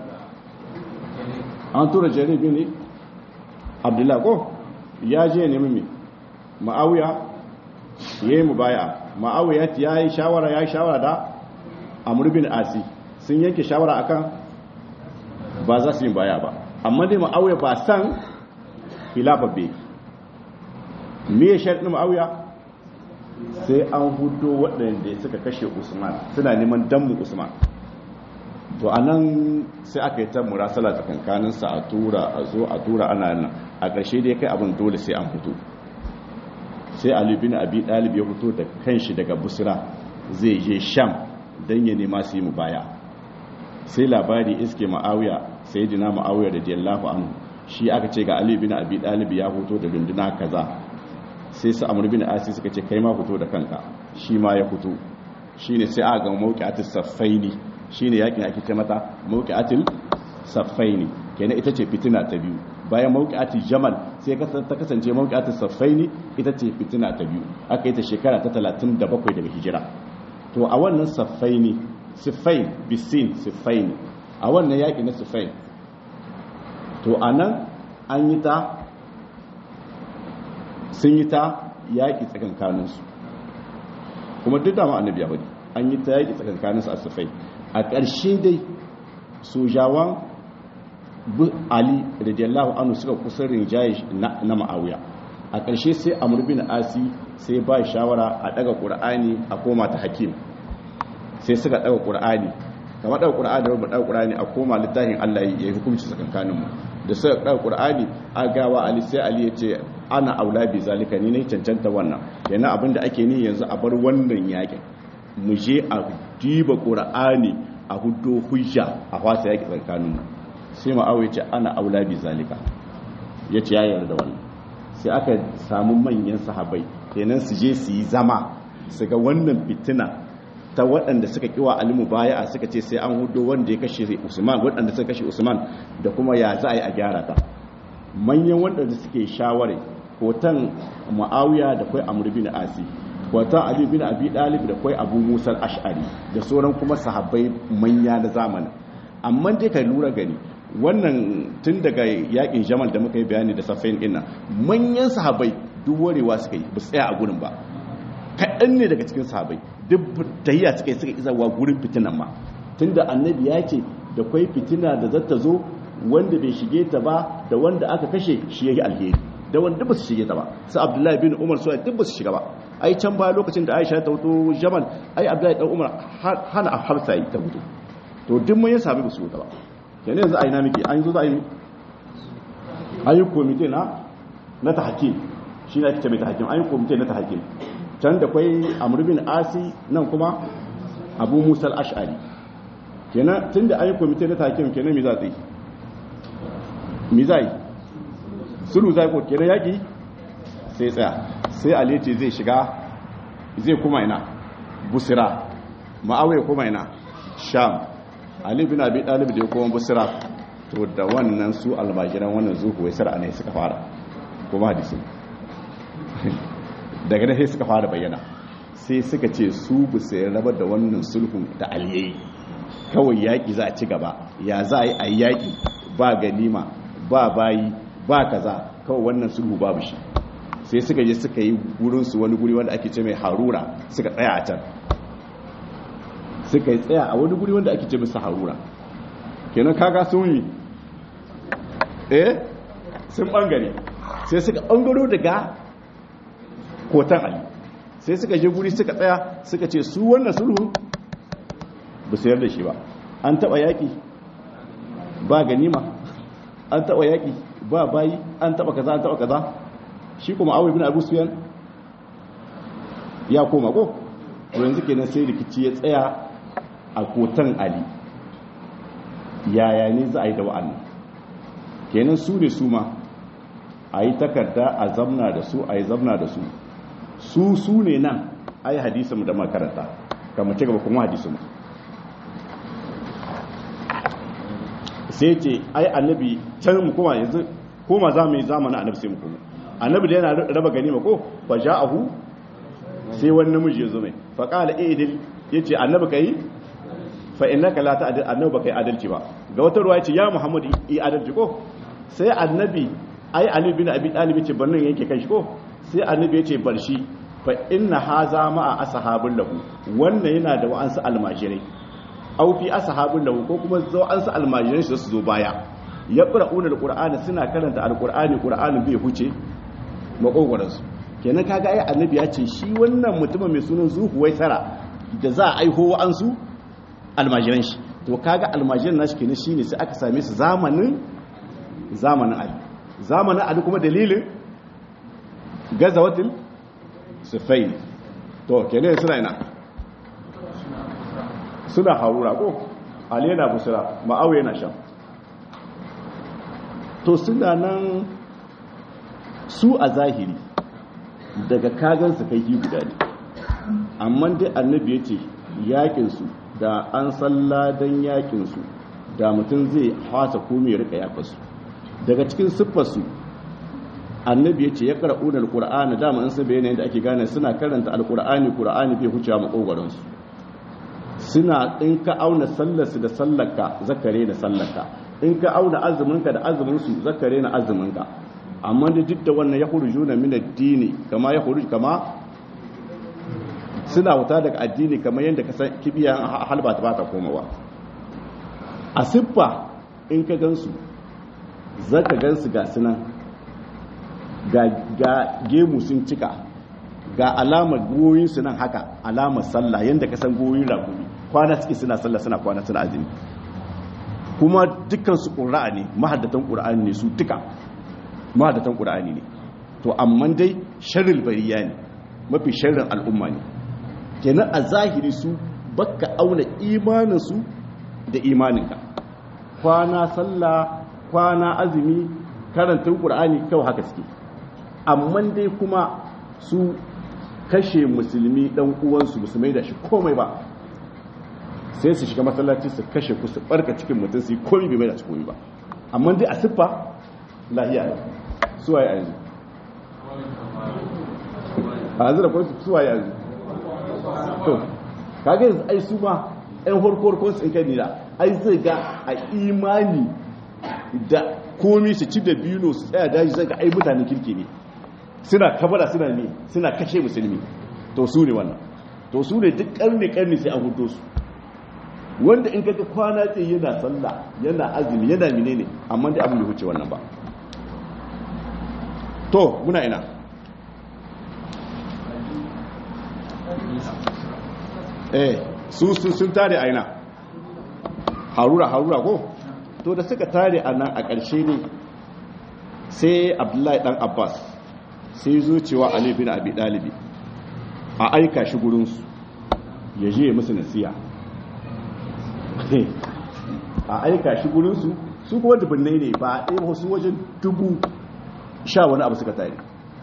[SPEAKER 1] an tura jaribi ne abdullahi ko ya je ne mimi ma'awiya ya yi mubaya ma'awiya ya yi shawara ya yi shawara da amurbin asi sun yanke shawara akan ba za su yi baya ba amma dai ma'awiya ba san filafabbe me ya sharɗin ma'awiya sai an hudo waɗanda suka kashe usman suna neman dammu usman to a nan sai aka yi ta murasala tsakankaninsa a tura a zo a tura ana nan a ƙarshe dai kai abin dole sai an fito sai ali bin abi dalib ya fito da kanshi daga busra zai je sham don ya nema su yi mu baya sai labari iske ma'awiya sai jina ma'awiya da jallahu anhu shi aka ce ga ali bin abi dalib ya fito da runduna kaza sai su amur bin asi suka ce kai ma fito da kanka shi ma ya fito shine sai aka ga mawqi'atus saffaini shine yakin ake ce mata mawqi'atul saffaini kenan ita ce fitina ta biyu bayan mawqi'atul jamal sai ta kasance mawqi'atul saffaini ita ce fitina ta biyu aka yi ta shekara ta 37 daga hijira to a wannan saffaini siffain bisin siffaini a wannan yaki na siffain to anan an yi ta sun yi ta yaƙi tsakankaninsu kuma duk dama annabi ya bari an yi ta yaƙi tsakankaninsu a sufai a ƙarshe dai sojawan ali radiyallahu anhu suka kusa rinjaye na ma'awiya a ƙarshe sai amur bin asi sai ba shawara a ɗaga ƙur'ani a koma ta hakim sai suka ɗaga ƙur'ani kama ɗaga ƙur'ani da ɗaga ƙur'ani a koma littafin allah ya yi hukunci tsakankaninmu da suka ɗaga ƙur'ani a gawa ali sai ali ya ce ana aula bi zalika ni ne cancanta wannan yana abin da ake ni yanzu a bar wannan yakin mu je a diba qur'ani a hudo hujja a fasa yaki tsakanin mu sai mu aure ce ana aula bi zalika yace ya yarda wannan sai aka samu manyan sahabbai kenan su je su yi zama su ga wannan fitina ta waɗanda suka kiwa alimu baya suka ce sai an hudo wanda ya kashe usman waɗanda suka kashe usman da kuma ya za a yi a gyara ta manyan waɗanda suke shaware hoton ma'awiya da kwai amur bin asi hoton ali bin abi dalib da kwai abu musar ash'ari da sauran kuma sahabbai manya na zamanin amma dai ka lura gani wannan tun daga yakin jamal da muka yi bayani da safayin dinnan manyan sahabbai duk warewa suka yi ba tsaya a gurin ba kaɗan ne daga cikin sahabbai duk tahiya suka yi suka izawa gurin fitinan ma tunda annabi ya ce da kwai fitina da zata zo wanda bai shige ta ba da wanda aka kashe shi yake alheri da wanda ba su shige ta ba sai abdullahi bin umar su duk ba su shiga ba ai can ba lokacin da aisha ta wuto jamal ai abdullahi dan umar hana hafsa yi ta wuto to duk mun ya sami ba su wuta ba kenan yanzu ai na miki an zo za a yi ayi komite na na tahkim shi ne ake ce mai tahkim ayi komite na tahkim can da kwai amr bin asi nan kuma abu musa al-ash'ari kenan tunda ayi komite na tahkim kenan me za ta yi me za yi sulu zai ko kenan yaki sai tsaya sai aleti zai shiga zai kuma ina busira ma'awai kuma ina sham ali bin abi dalib da ya koma busira to da wannan su almajiran wannan zuhu wai sar'a ne suka fara kuma hadisi daga nan sai suka fara bayyana sai suka ce su bu sai rabar da wannan sulhun da aliyayi kawai yaki za a ci gaba ya za a yi a yaki ba ganima ba bayi ba kaza kawai wannan sulhu babu shi sai suka je suka yi wurinsu wani guri wanda ake ce mai harura suka tsaya a can suka yi tsaya a wani guri wanda ake ce musu harura kenan kaga sun yi eh sun bangare sai suka bangaro daga kotan ali sai suka je guri suka tsaya suka ce su wannan sulhu ba su yarda shi ba an taba yaki ba ganima an taba yaki ba bayi an taba kaza an taba kaza shi kuma awai bin abu suyan ya koma ko to yanzu kenan sai rikici ya tsaya a kotan ali yaya ne za a yi da wa'annan kenan su ne su ma a yi takarda a zamna da su a yi zamna da su su su ne nan a yi hadisun da makaranta kamar ci gaba kuma hadisun sai ce ai annabi can mu kuma yanzu koma za mu yi zamanin annabi sai mu kuma annabi da yana raba ganima ko fa ja'ahu sai wani namiji ya zo mai fa qala idil yace annabi kai fa innaka la ta'dil annabi ba kai adalci ba ga wata ruwa yace ya muhammad yi adalci ko sai annabi ai ali bin abi talib yace bannan yake kai shi ko sai annabi yace bar shi fa inna haza ma'a ashabul lahu wannan yana da wa'ansu almajirai au fi ashabul lahu ko kuma zo an su almajirai su zo baya yaqra'una alqur'ana suna karanta alqur'ani qur'anin bai huce makogwaran su kenan kaga ai annabi ya ce shi wannan mutumin mai sunan zuhuwai tara da za a aiho wa'ansu almajiran shi to kaga almajiran nashi kenan shine sai aka same su zamanin zamanin ali zamanin ali kuma dalilin gazawatul sufail to kenan suna ina suna harura ko ali yana busra ma'awu yana sham to suna nan su a zahiri daga kagan su kai guda ne amma dai annabi ya ce yakinsu da an salladan yakinsu da mutum zai hasa komai rika yakarsu daga cikin siffarsu annabi ya ce ya ƙara'un alƙur'ani dama in sun bayyana yadda ake gane suna karanta alƙur'ani ƙur'ani bai huce maƙogwaransu suna in ka auna sallarsu da sallarka zakare da sallarka in ka auna azuminka da azuminsu zakare na azuminka amma da duk da wannan ya hurju na min addini kama ya hurju kama suna wuta daga addini kamar yadda ka san kibiya halba ta bata komawa a siffa in ka gansu zaka gansu ga sunan ga gemu sun cika ga alamar goyinsu nan haka alamar sallah yadda ka san goyin ragumi kwana suke suna sallah suna kwana suna azumi kuma dukkansu ƙura'a ne mahaddatan ƙura'ani ne su duka mahaddatan ƙura'ani ne to amma dai sharril bariya ne mafi sharrin al'umma ne kenan a zahiri su baka auna imaninsu da imaninka kwana sallah kwana azumi karantun ƙura'ani kawai haka suke amma dai kuma su kashe musulmi dan uwansu musulmai da shi komai ba sai su shiga masallaci su kashe ku su barka cikin mutum su yi komai bai mai da su komai ba amma dai a siffa lahiya ne suwaye a yanzu a yanzu da kwanci suwaye a yanzu to kaga yanzu ai su ma yan horkor su in kai nila ai zai ga a imani da komi su ci da biyu su tsaya daji zai ga ai mutanen kirki ne suna kabara suna ne suna kashe musulmi to su ne wannan to su ne duk karni karni sai an hudo su wanda in kaga kwana ce yana sallah yana azumi yana menene amma dai abin da huce wannan ba to muna ina eh su su sun tare a ina harura harura ko to da suka tare a nan a ƙarshe ne sai abdullahi dan abbas sai zo cewa Ali bin Abi Dalibi a aika shi gurinsu ya je musu nasiya a aika shi gurinsu su kuma dubbinai ne ba a ɗaya wasu wajen dubu sha wani abu suka tare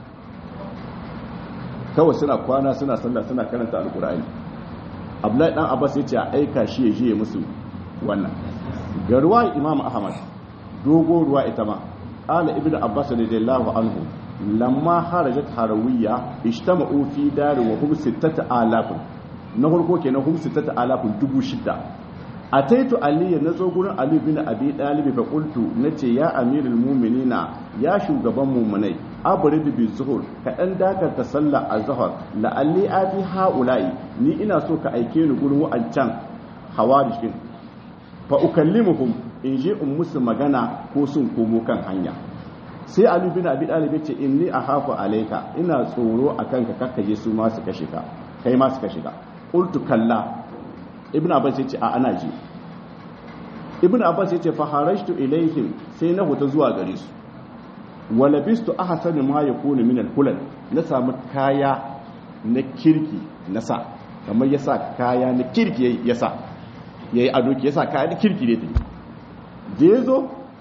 [SPEAKER 1] kawai suna kwana suna sallah suna karanta alkur'ani abdullahi dan abbas ya ce a aika shi ya je musu wannan ga ruwa imam ahmad dogo ruwa ita ma ala ibnu abbas radiyallahu anhu lamma harajat harawiya ijtama'u fi dar wa hum sittata alaf na farko kenan hum sittata alaf dubu shida ataitu ali nazo gurin ali bin abi dalib fa qultu nace ya amirul mu'minina ya shugaban mu'minai abrid bi zuhur ka dan dakar ta sallah azhar la alli ati haula'i ni ina so ka aike ni gurin wa'ancan hawarishin fa ukallimuhum in je in musu magana ko sun komo kan hanya sai ali bin abi dalib ya ce inni ahafu alayka ina tsoro akan ka kakkaje su ma su kashe ka kai ma su kashe ka qultu kalla ibn abbas yace a ana ji ibn abbas yace fa harajtu ilaihim sai na huta zuwa gare su wa labistu ahsanu ma yakunu min al-hulal na samu kaya na kirki na sa kamar yasa kaya na kirki yasa yayi ado yasa kaya na kirki ne da yazo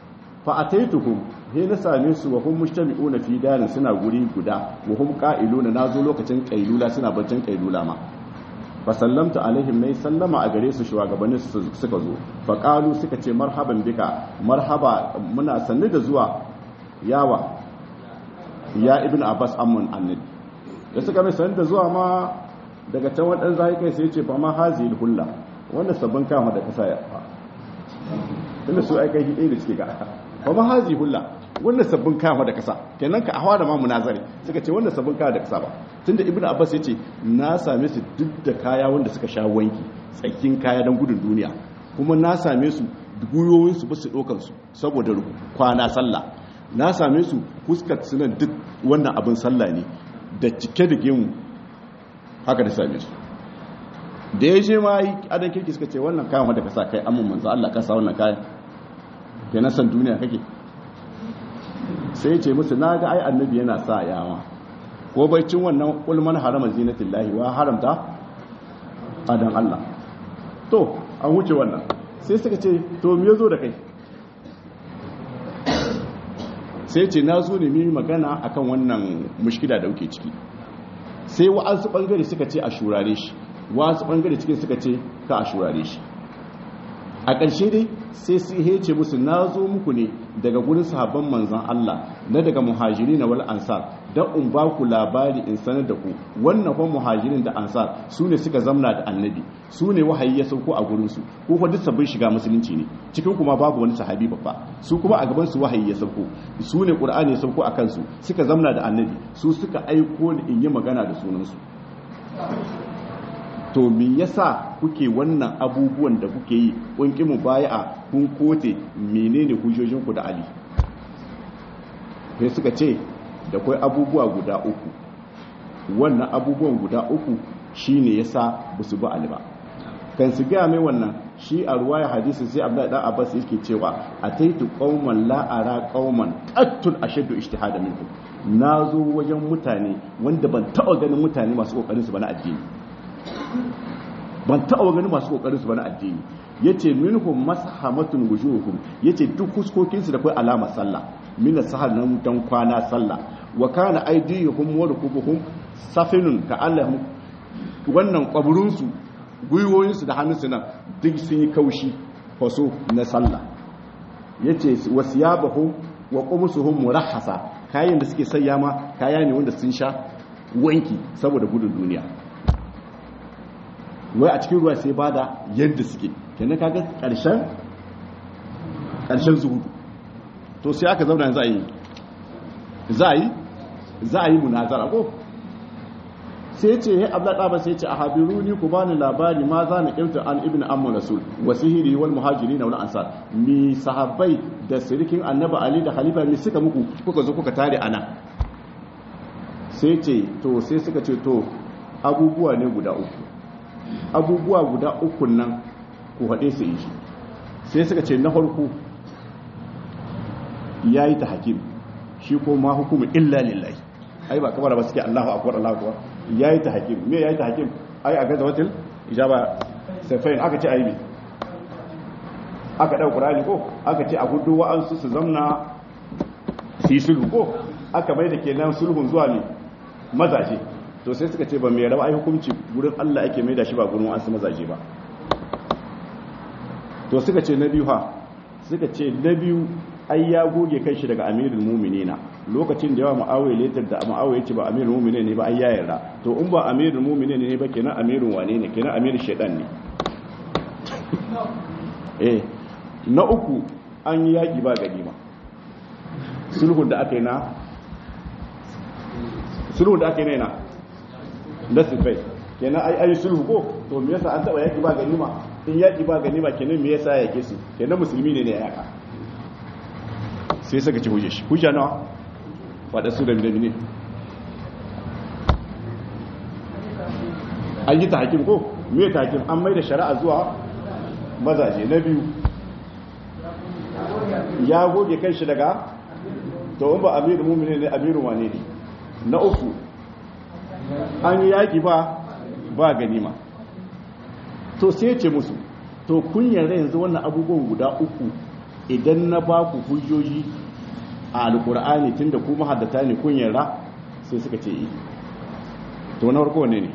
[SPEAKER 1] fa ataituhum he na same su wa hum mujtami'una fi darin suna guri guda wa hum qa'iluna nazo lokacin qailula suna baccin qailula ma fa sallamtu alaihim nay sallama a gare su shugabannin su suka zo fa qalu suka ce marhaban bika marhaba muna sanni da zuwa yawa ya ibn abbas amman annabi da suka mai sanni da zuwa ma daga can wadan zai kai sai ce fa ma hazil hulla wanda sabbin kama da kasa ya fa tunda su ai kai hide da suke ga fa ma hazi hulla wanda sabbin kama da kasa kenan ka ahwa da ma munazari suka ce wanda sabbin kama da kasa ba tunda ibnu abbas yace na same su duk da kaya wanda suka sha wanki tsakin kaya dan gudun duniya kuma na same su guyoyin su ba su dokan su saboda kwana sallah na same su fuskar sunan duk wannan abin sallah ne da cike da gemu haka da same su da ya je ma yi adan kirki suka ce wannan kayan wadda ka sa kai amma manzo Allah ka sa wannan kayan ke na san duniya kake sai ya ce musu na ga ai annabi yana sa yawa ko bai cin wannan ulman harama zinatin lahi wa haramta adan Allah to an wuce wannan sai suka ce to me yazo da kai sai ce na zo ne mi magana akan wannan mushkila da kuke ciki sai wa'ansu bangare suka ce a shurare shi wasu bangare cikin suka ce ka a shurare shi a ƙarshe dai sai su hece musu na zo muku ne daga gurin sahabban manzan Allah na daga muhajiri na wal ansar don in ba ku labari in sanar da ku wannan kuma muhajirin da ansar su ne suka zamna da annabi su ne wahayi ya sauko a gurinsu ko kuma duk sabbin shiga musulunci ne cikin kuma babu wani sahabi babba su kuma a gaban su wahayi ya sauko su ne qur'ani ya sauko a kansu suka zamna da annabi su suka aiko ni in yi magana da sunansu to me yasa kuke wannan abubuwan da kuke yi kun ki mu bai'a kun kote menene hujjojin ku da Ali sai suka ce da kai abubuwa guda uku wannan abubuwan guda uku shine yasa basu bi Ali ba kan su ga mai wannan shi a ruwaya hadisi sai Abdullahi dan Abbas yake cewa ataitu qauman la ara qauman qattul ashaddu ijtihada minkum nazo wajen mutane wanda ban taɓa ganin mutane masu kokarin su ba na addini ban taɓa ganin masu kokarin su ba na addini yace minhum mashamatun wujuhum yace duk fuskokin su da kai alama sallah min sahar nan dan kwana sallah wa kana aydihum wa rukubuhum safinun ka allahum wannan kwaburun su gwiwoyin su da hannun su nan duk sun yi kaushi faso na sallah yace wasiyabahum wa qumsuhum murahhasa kayan da suke sayya ma kaya ne wanda sun sha wanki saboda gudun duniya wai a cikin ruwa sai ba da yadda suke kenan kaga karshen karshen zuhudu to sai aka zauna za a yi za a yi za a yi munazara ko sai ce ya abla ba sai ce a habiru ni ku bani labari ma za na kirta an ibn amma rasul wa sihiri wal muhajiri na wal ansar mi sahabbai da sirikin annabi ali da khalifa mi suka muku kuka zo kuka tare ana sai ce to sai suka ce to abubuwa ne guda uku abubuwa guda uku nan ku haɗe su yi sai suka ce na farko ya yi ta hakim shi ko ma hukumu illa lillahi ai ba kamar ba suke allahu akwai allahu akwai ya yi ta hakim me ya yi ta hakim ai a gaza watil ijaba safayin aka ce aibi aka ɗau ƙurani ko aka ce a hudu wa'ansu su zamna su yi sulhu ko aka mai da kenan sulhun zuwa ne mazaje to sai suka ce ba mai rawa ai hukunci gurin Allah ake mai da shi ba gurin wasu mazaje ba to suka ce na biyu ha suka ce na biyu ai ya goge kai shi daga amirul mu'minina lokacin da yawa ma'awai letar da ma'awai ce ba amirul mu'minin ne ba ai ya yarda to in ba amirul mu'minin ne ba kenan amirul wane ne kenan amirul shaitan ne eh na uku an yi yaki ba ganima sulhun da aka yi na sulhun da aka yi na na sifai kenan ai ai sulhu ko to me yasa an taba yaki ba ganima in yaki ba ganima kenan me yasa yake su kenan musulmi ne ne ya yaka sai saka ci huje shi hujja nawa fada su da ne an yi tahkim ko me tahkim an mai da shari'a zuwa mazaje na biyu ya goge kai shi daga to in ba amirul mu'minin ne amirul wane ne na uku an yi yaƙi ba ba ganima to sai ce musu to kun yarda yanzu wannan abubuwan guda uku idan na ba ku hujjoji a alkur'ani tunda ku mahaddata ne kun yarda sai suka ce yi to na farko ne ne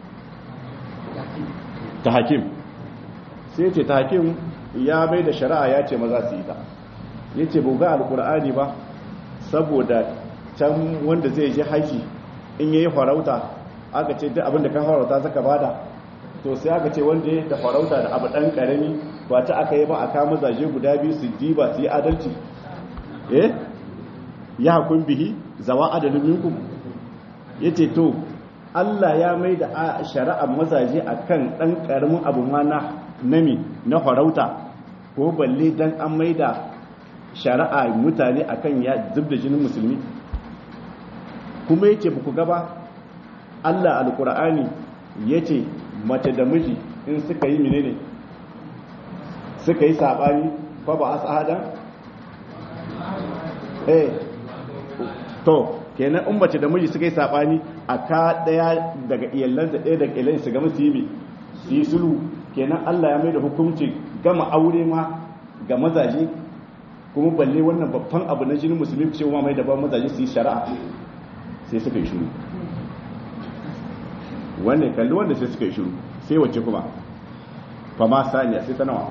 [SPEAKER 1] ta hakim sai ce ta hakim ya bai da shari'a ya ce maza su yi ta ya ce buga alkur'ani ba saboda can wanda zai je haji in yayi farauta aka ce duk abinda kan farauta zaka bada to sai aka ce wanda ya da farauta da abu dan karami ba ta aka yi ba a kama zaje guda biyu su diba su yi adalci eh ya hakun bihi zawa adalin minkum yace to Allah ya mai da shari'ar mazaje akan dan karamin abu ma na nami na farauta ko balle dan an mai da shari'a mutane akan ya zubda jinin musulmi kuma yace ba ku gaba Allah alkur'ani yace mace da miji in suka yi menene suka yi sabani fa ba asahadan eh to kenan in mace da miji suka yi sabani a ka daya daga iyalansa daya daga iyalansa su gama su yi su yi sulhu kenan Allah ya mai da hukunci gama aure ma ga mazaje kuma balle wannan babban abu na jinin musulmi cewa mai da ba mazaje su yi shari'a sai suka yi shiru wannan kalli wanda sai suka yi shiru sai wacce kuma fama saniya sai ta nawa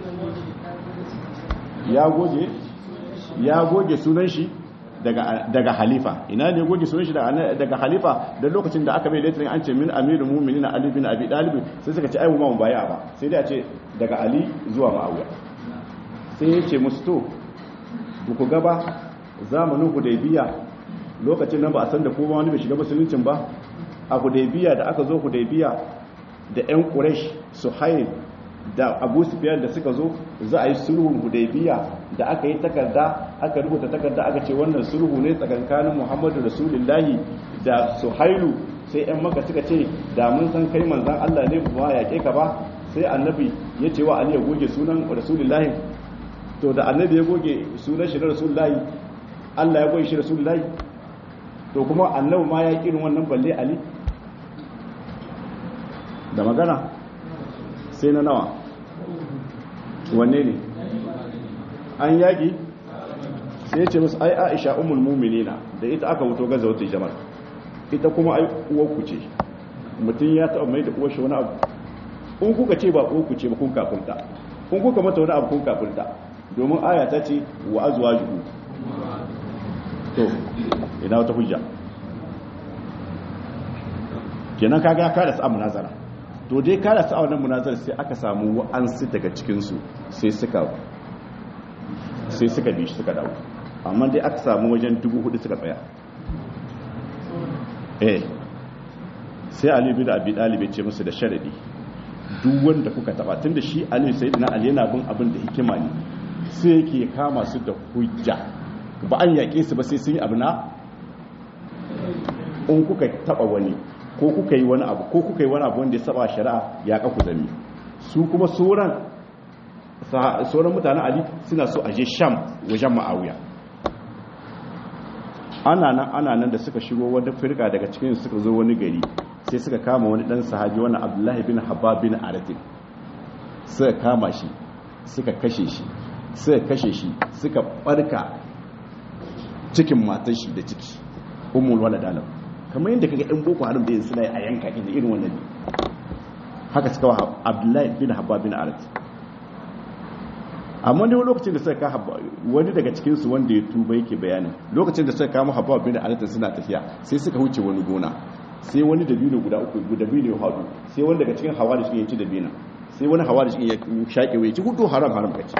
[SPEAKER 1] ya goge ya goge sunan shi daga daga halifa ina ne goge sunan shi daga halifa da lokacin da aka mai letrin an ce min amirul mu'minin ali bin abi talib sai suka ce ai mu ba mu baya ba sai dai a ce daga ali zuwa ma'awiya sai ya ce musu to ku gaba zamanin hudaybiya lokacin nan ba a san da kuma wani bai shiga musuluncin ba a hudaybiya da aka zo hudaybiya da yan quraish suhail da abu sufyan da suka zo za a yi sulhun hudaybiya da aka yi takarda aka rubuta takarda aka ce wannan sulhu ne tsakankanin muhammadu rasulullahi da suhailu sai yan maka suka ce da mun san kai manzan allah ne ba yaƙe ka ba sai annabi ya ce wa ali ya goge sunan rasulullahi to da annabi ya goge sunan shi na rasulullahi allah ya goge shi rasulullahi to kuma annabi ma ya irin wannan balle ali da magana sai na nawa wanne ne an yaƙi sai ya ce musu ai aisha umul muminina da ita aka wuto gaza wata jamar ita kuma ai uwarku ce mutum ya taɓa mai da uwar shi wani abu in kuka ce ba uwarku ce ba kun kafurta in kuka mata wani abu kun kafurta domin aya ta ce wa azuwa juhu to ina wata hujja kenan kaga ka da sa'a munazara to dai ka da sa'a wannan munazara sai aka samu wa'ansu daga cikinsu sai suka sai suka bi shi suka dawo amma dai aka samu wajen dubu hudu suka tsaya eh sai ali bin abi dalib ya ce musu da sharadi duk wanda kuka taba tunda shi ali sayyidina ali yana bin abin da hikima ne sai yake kama su da hujja ba an yaƙe su ba sai sun yi abu na in kuka taba wani ko kuka yi wani abu ko kuka yi wani abu wanda ya saba shari'a ya kaku zami su kuma sauran sauran mutanen ali suna so a je sham wajen ma'awiya ana nan ana nan da suka shigo wani firka daga cikin suka zo wani gari sai suka kama wani dan sahabi wani abdullahi bin habab bin aratin suka kama shi suka kashe shi suka kashe shi suka barka cikin matan shi da ciki ummul walad alam kamar yadda kaga ɗan boko haram da yin suna a yanka inda irin wannan ne haka suka wa abdullahi bin habab bin aratin amma ne lokacin da suka ka habba wani daga cikin su wanda ya tuba yake bayani lokacin da suka kama habba bin alatin suna tafiya sai suka huce wani gona sai wani dabino guda uku guda dabino ya hadu sai wani daga cikin hawa da shi ya ci dabina sai wani hawa da shi ya shaƙe wai ci hudu haram haram kaci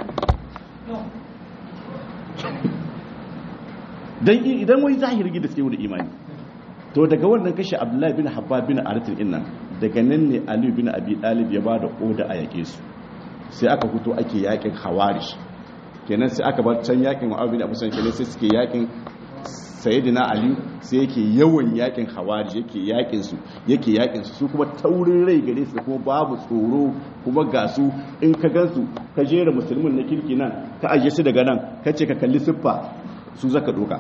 [SPEAKER 1] dan idan wani zahiri gida suke da imani to daga wannan kashe abdullahi bin habba bin aratin innan daga nan ne ali bin abi dalib ya ba da oda a yake su sai aka fito ake yakin hawarish kenan sai aka bar can yakin mu'awiyah da abusan kenan sai suke yakin sayyidina ali sai yake yawan yakin hawarish yake yakin su yake yakin su su kuma taurin rai gare su kuma babu tsoro kuma ga su in ka gansu ka jera musulmin na kirki nan ka aje su daga nan ka ce ka kalli siffa su zaka doka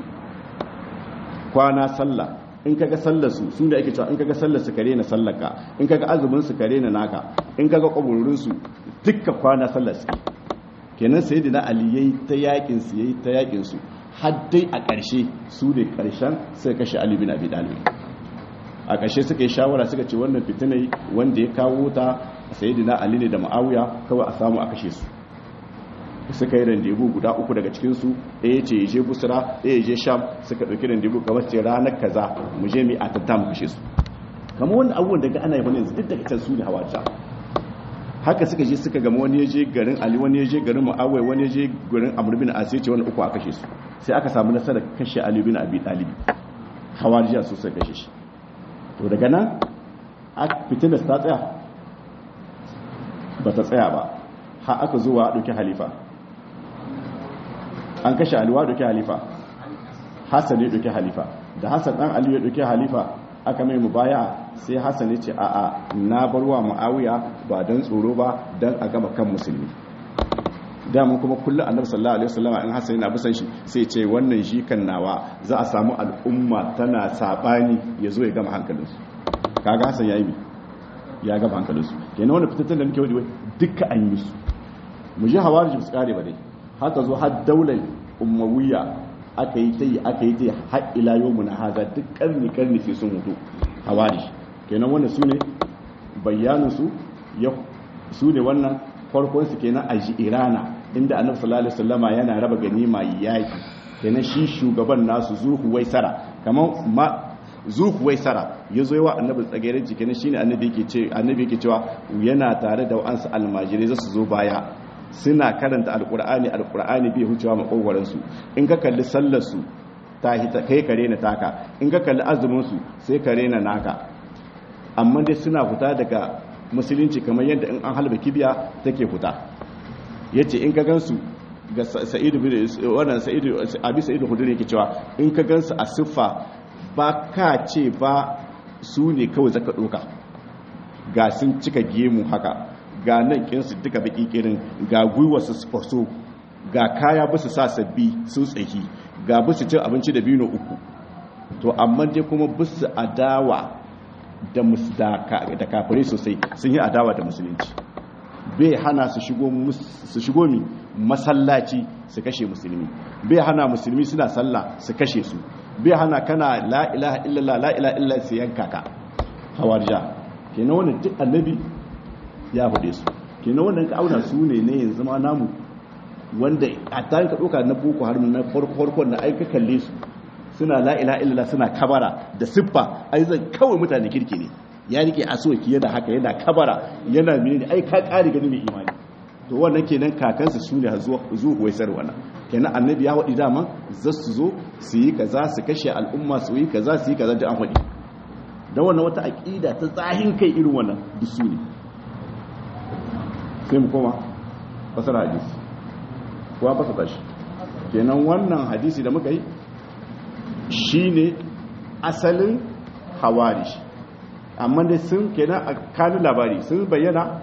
[SPEAKER 1] kwana sallah in kaga sallar su su da ake cewa in kaga sallar su kare na sallaka in kaga azumin su kare na naka in kaga kaburin su dukkan kwana sallar su kenan sayyidina ali yayi ta yakin su yayi ta yakin su har dai a ƙarshe su ne ƙarshen sai kashe ali bin abi talib a ƙarshe suka yi shawara suka ce wannan fitinai wanda ya kawo ta sayyidina ali ne da ma'awiya kawai a samu a kashe su suka yi randebu guda uku daga cikinsu ɗaya ce je busra ɗaya je sham suka ɗauki randebu kamar ce ranar kaza mu je mu a tatta mu kashe su kamar wanda abubuwan daga ana yi wani yanzu duk daga can su ne hawa haka suka je suka gama wani ya je garin ali wani ya je garin mu'awai wani ya je garin amr bin asir ce wani uku a kashe su sai aka samu nasarar kashe ali bin abi talib hawariya su suka kashe shi to daga nan a fitina ta tsaya ba ta tsaya ba har aka zuwa ɗauki halifa an kashe aliwa ɗauki halifa hassan ya ɗauki halifa da hassan ɗan aliyu ya ɗauki halifa aka mai mu baya sai hassan ya ce a'a na barwa ma'awiya ba don tsoro ba don a gama kan musulmi damun kuma kullum annabi sallallahu alaihi wasallam in hassan yana bisan shi sai ce wannan shi kan nawa za a samu al'umma tana sabani ya zo ya gama hankalinsu kaga hassan ya yi mi ya gama hankalinsu kenan wanda fitattun da muke wadi duka an yi su mu ji hawarij su kare ba dai haka zo har daular umayya aka yi ta yi aka yi ta yi har ila yau mu na haza duk karni karni sai sun mutu hawarij kenan wannan su ne bayaninsu ya su ne wannan farkon su kenan a irana inda annabi sallallahu alaihi wasallama yana raba ganima yaki kenan shi shugaban nasu zuhu waisara kamar ma zuhu waisara yazo yawa annabi tsageren ji kenan shine annabi yake ce annabi yake cewa yana tare da wa'ansu almajirai za su zo baya suna karanta alqur'ani alqur'ani bai hucewa makogwaran su in ka kalli sallar su ta hita kai kare na taka in ka kalli azumin su sai kare na naka amma dai suna fita daga musulunci kamar yadda in an halba kibiya take fita yace in ka gansu ga sa'idu wannan sa'idu abi sa'idu huduri yake cewa in ka gansu a siffa ba ka ce ba su ne kawai zaka doka ga sun cika gemu haka ga nan kinsu duka baki kirin ga gwiwa su faso ga kaya ba su sa sabbi sun tsaki ga ba su cin abinci da bino uku to amma dai kuma ba su adawa da kafirai sosai sun yi adawa da musulunci bai hana su shigo mi masallaci su kashe musulmi bai hana musulmi suna sallah su kashe su bai hana kana la ilaha illallah la ilaha illallah su yanka ka hawarja kenan wannan duk annabi ya faɗe su kenan wannan ka auna su ne ne yanzu ma namu wanda a tare ka ɗauka na boko har na farkon na aika kalle su suna la ilaha illallah suna kabara da siffa ai zan kawai mutane kirki ne ya rike asoki yana haka yana kabara yana menene ai ka kare gani mai imani to wannan kenan kakansu su ne zuwa waisar wannan kenan annabi ya waɗi dama za su zo su yi kaza su kashe al'umma su yi kaza su yi kaza da an waɗi don wannan wata aƙida ta tsahin kai irin wannan duk su ne sai mu koma fasara hadisi kuwa fasa tashi kenan wannan hadisi da muka yi shine asalin hawarish amma dai sun kenan a kanin labari sun bayyana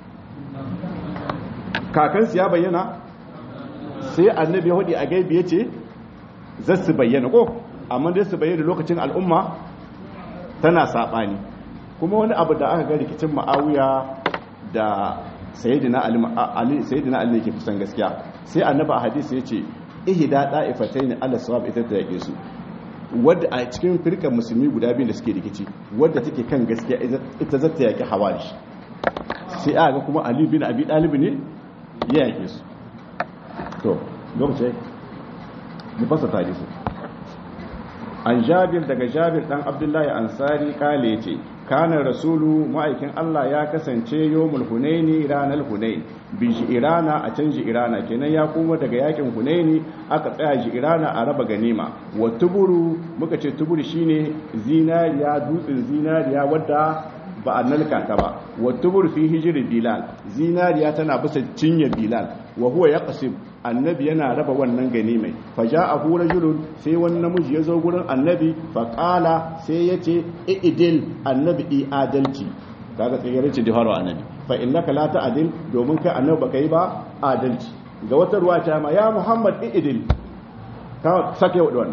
[SPEAKER 1] kakansu ya bayyana sai annabi ya hudu a gaibi ya ce za su bayyana ko amma dai su bayyana lokacin al'umma tana saɓani kuma wani abu da aka ga rikicin ma'awiya da sayidina ali sayidina ali ne ke kusan gaskiya sai annabi a hadisi ya ce ihda da'ifatayn ala sawab ita ta yake su wadda a cikin firkan musulmi guda biyu da suke rikici wadda take kan gaskiya ita zata yaki hawarish sai aka ga kuma ali bin abi dalib ne ya yake su to lokaci mu fasa tarihi an jabir daga jabir dan abdullahi ansari kale yace kana rasulu ma'aikin Allah ya kasance yawmul hunaini ranar hunain bi irana a canji irana kenan ya kuma daga yakin hunaini aka tsaya ji irana a raba ganima wa tuburu muka ce tuburu shine zinariya dutsen zinariya wadda ba a nalka ta ba wa tuburu fi hijri bilal zinariya tana bisa cinye bilal wa huwa yaqsim annabi yana raba wannan ganimai fa ja'ahu rajulun sai wani namiji ya zo gurin annabi fa qala sai yace idil annabi i adalci kaga tsayar ce da haro annabi fa innaka la ta'dil domin kai annabi baka yi ba adalci ga wata ruwa ta ma ya muhammad idil ka sake wa wannan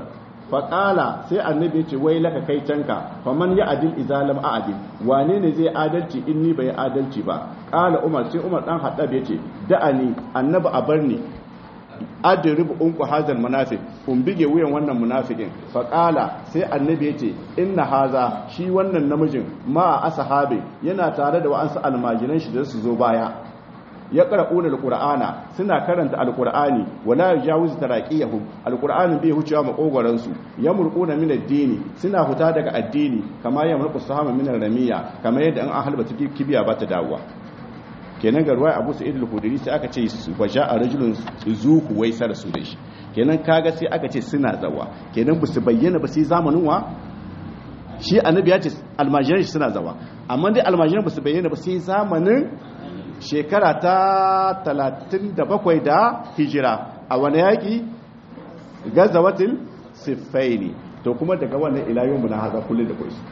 [SPEAKER 1] faƙala sai annabi ya ce wai laka kai canka faman ya adil izalam a adil wane ne zai adalci in ni bai adalci ba ƙala umar sai umar dan haddab ya ce da'ani annabi a bar ni adrib unku hazal munafiq kun bige wuyan wannan munafikin faƙala sai annabi ya ce inna haza shi wannan namijin ma ashabi yana tare da wa'ansu almajiran shi da su zo baya ya qara'una alqur'ana suna karanta alqur'ani wala yajawizu taraqiyahum alqur'anin bai hucewa makogoran su yamurquna min ad-dini suna huta daga addini kama yamurqu sahama min ramiya kama yadda an halba take kibiya ba ta dawowa kenan ga ruwaya Abu Sa'id al-Khudri sai aka ce waja a rajulun zuku wai sar su da shi kenan kaga sai aka ce suna zawa kenan ba su bayyana ba sai zamanin wa shi annabi ya ce almajiran shi suna zawa amma dai almajiran ba su bayyana ba sai zamanin shekara ta 37 da hijira a wani yaƙi gazawatin siffaini to kuma daga wannan ilayen na haza kullum da kwaisu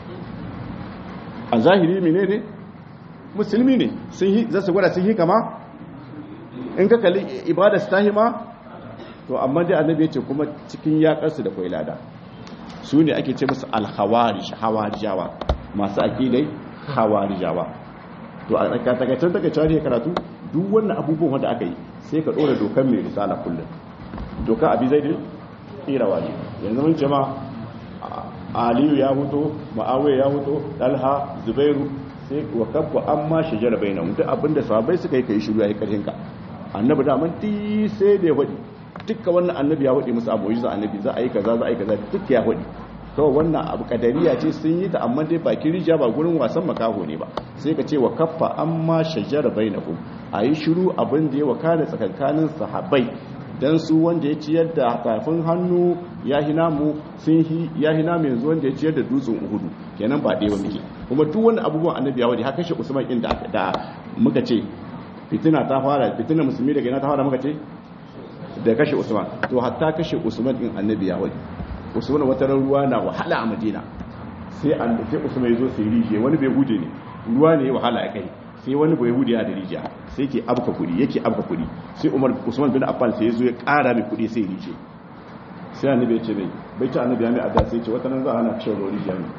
[SPEAKER 1] a zahiri mene ne musulmi ne sun yi za su gwada sun yi kama in ka kalli ibada su tahi ma to amma dai annabi ya ce kuma cikin yaƙarsu da kwai lada su ne ake ce musu alhawarish hawarijawa masu aƙidai hawarijawa to a takaicen takaicen ne karatu duk wannan abubuwan wanda aka yi sai ka ɗora dokar mai risala kullum doka abi zai da ƙirawa ne yanzu mun ce ma aliyu ya huto ma'awai ya huto dalha zubairu sai wa kabba an ma shajara bai na mutu abinda sahabbai suka yi kai shiru ya yi ƙarfin ka annabi da man ti sai da ya faɗi dukkan wannan annabi ya faɗi musu abu za annabi za a yi kaza za a yi kaza duk ya faɗi kawai wannan abu kadariya ce sun yi ta amma dai baki rija ba gurin wasan makaho ne ba sai ka ce wa kaffa an ma shajara bai na a yi shiru abin da ya wakana tsakankanin sahabbai dan su wanda ya ciyar da tafin hannu ya hina mu sun hi ya hina mu yanzu wanda ya ciyar da dutsen uhudu kenan ba ɗaya muke kuma duk wani abubuwan annabi ya wadi haka shi usman din da da muka ce fitina ta fara fitina musulmi daga ina ta fara muka ce da kashe usman to hatta kashe usman din annabi ya wadi usman wata ruwa na wahala a madina sai an sai usman ya zo sai rijiye wani bai hude ne ruwa ne wahala ya kai sai wani bai hude ya da rijiya sai ke abka kudi yake abka kudi sai umar usman bin affan sai ya zo ya kara mai kudi sai rijiye sai annabi ya ce mai bai ta annabi ya mai adda sai ce wata nan za a hana kashe ruwa rijiya ne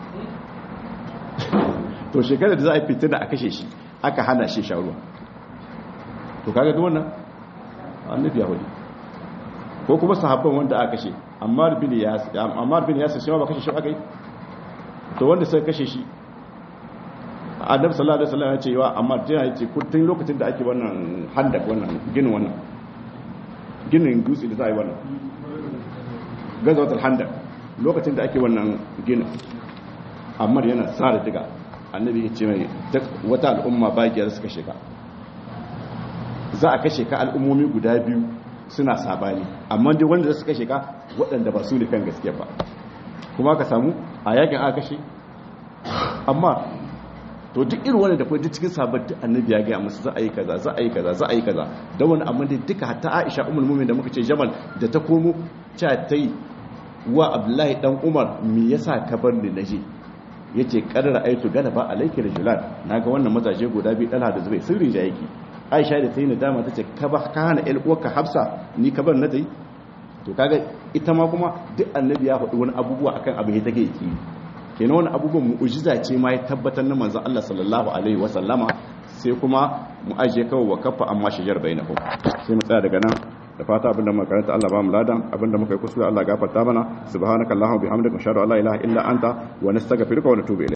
[SPEAKER 1] to shekarar da za a yi fitina a kashe shi aka hana shi sha ruwa to kaga duk wannan annabi ya hude ko kuma sahabban wanda aka kashe ammar bin yasir ammar bin yasir shi ma ba kashe shi aka yi to wanda sai kashe shi annabi sallallahu alaihi wasallam ya ce wa amma jira yace tun lokacin da ake wannan handak wannan ginin wannan ginin dutse da za a yi wannan gazawatul handak lokacin da ake wannan ginin amma yana sa da diga annabi ya ce mai duk wata al'umma bagiyar suka shiga za a kashe ka al'ummomi guda biyu suna sabani amma dai wanda suka kashe ka waɗanda ba su ne kan gaskiya ba kuma ka samu a yakin aka kashe amma to duk irin wanda da kuma duk cikin sabon duk annabi ya gaya musu za a yi kaza za a yi kaza za a yi kaza da wani amma dai duka hatta Aisha ummul mu'minin da muka ce Jamal da ta komo cha ta yi wa Abdullahi dan Umar me yasa ka bar ni naje yace qarra aitu galaba alayki rajulan naga wannan mazaje guda biyu dala da zubai sirri ja yake Aisha da sai nadama tace ka ba ka hana el uwarka Hafsa ni ka bar na dai to kaga ita ma kuma duk annabi ya faɗi wani abubuwa akan abu ya take yake kenan wani abubuwan mu'ujiza ce ma ya tabbatar na manzon Allah sallallahu alaihi wa sallama sai kuma mu aje kawai wa kafa amma shajar bainakum sai mu tsaya daga nan da fata abinda muka karanta Allah ba mu ladan abinda muka yi kuskure Allah gafarta mana subhanakallahumma bihamdika ashhadu an la ilaha illa anta wa nastaghfiruka wa natubu ilayk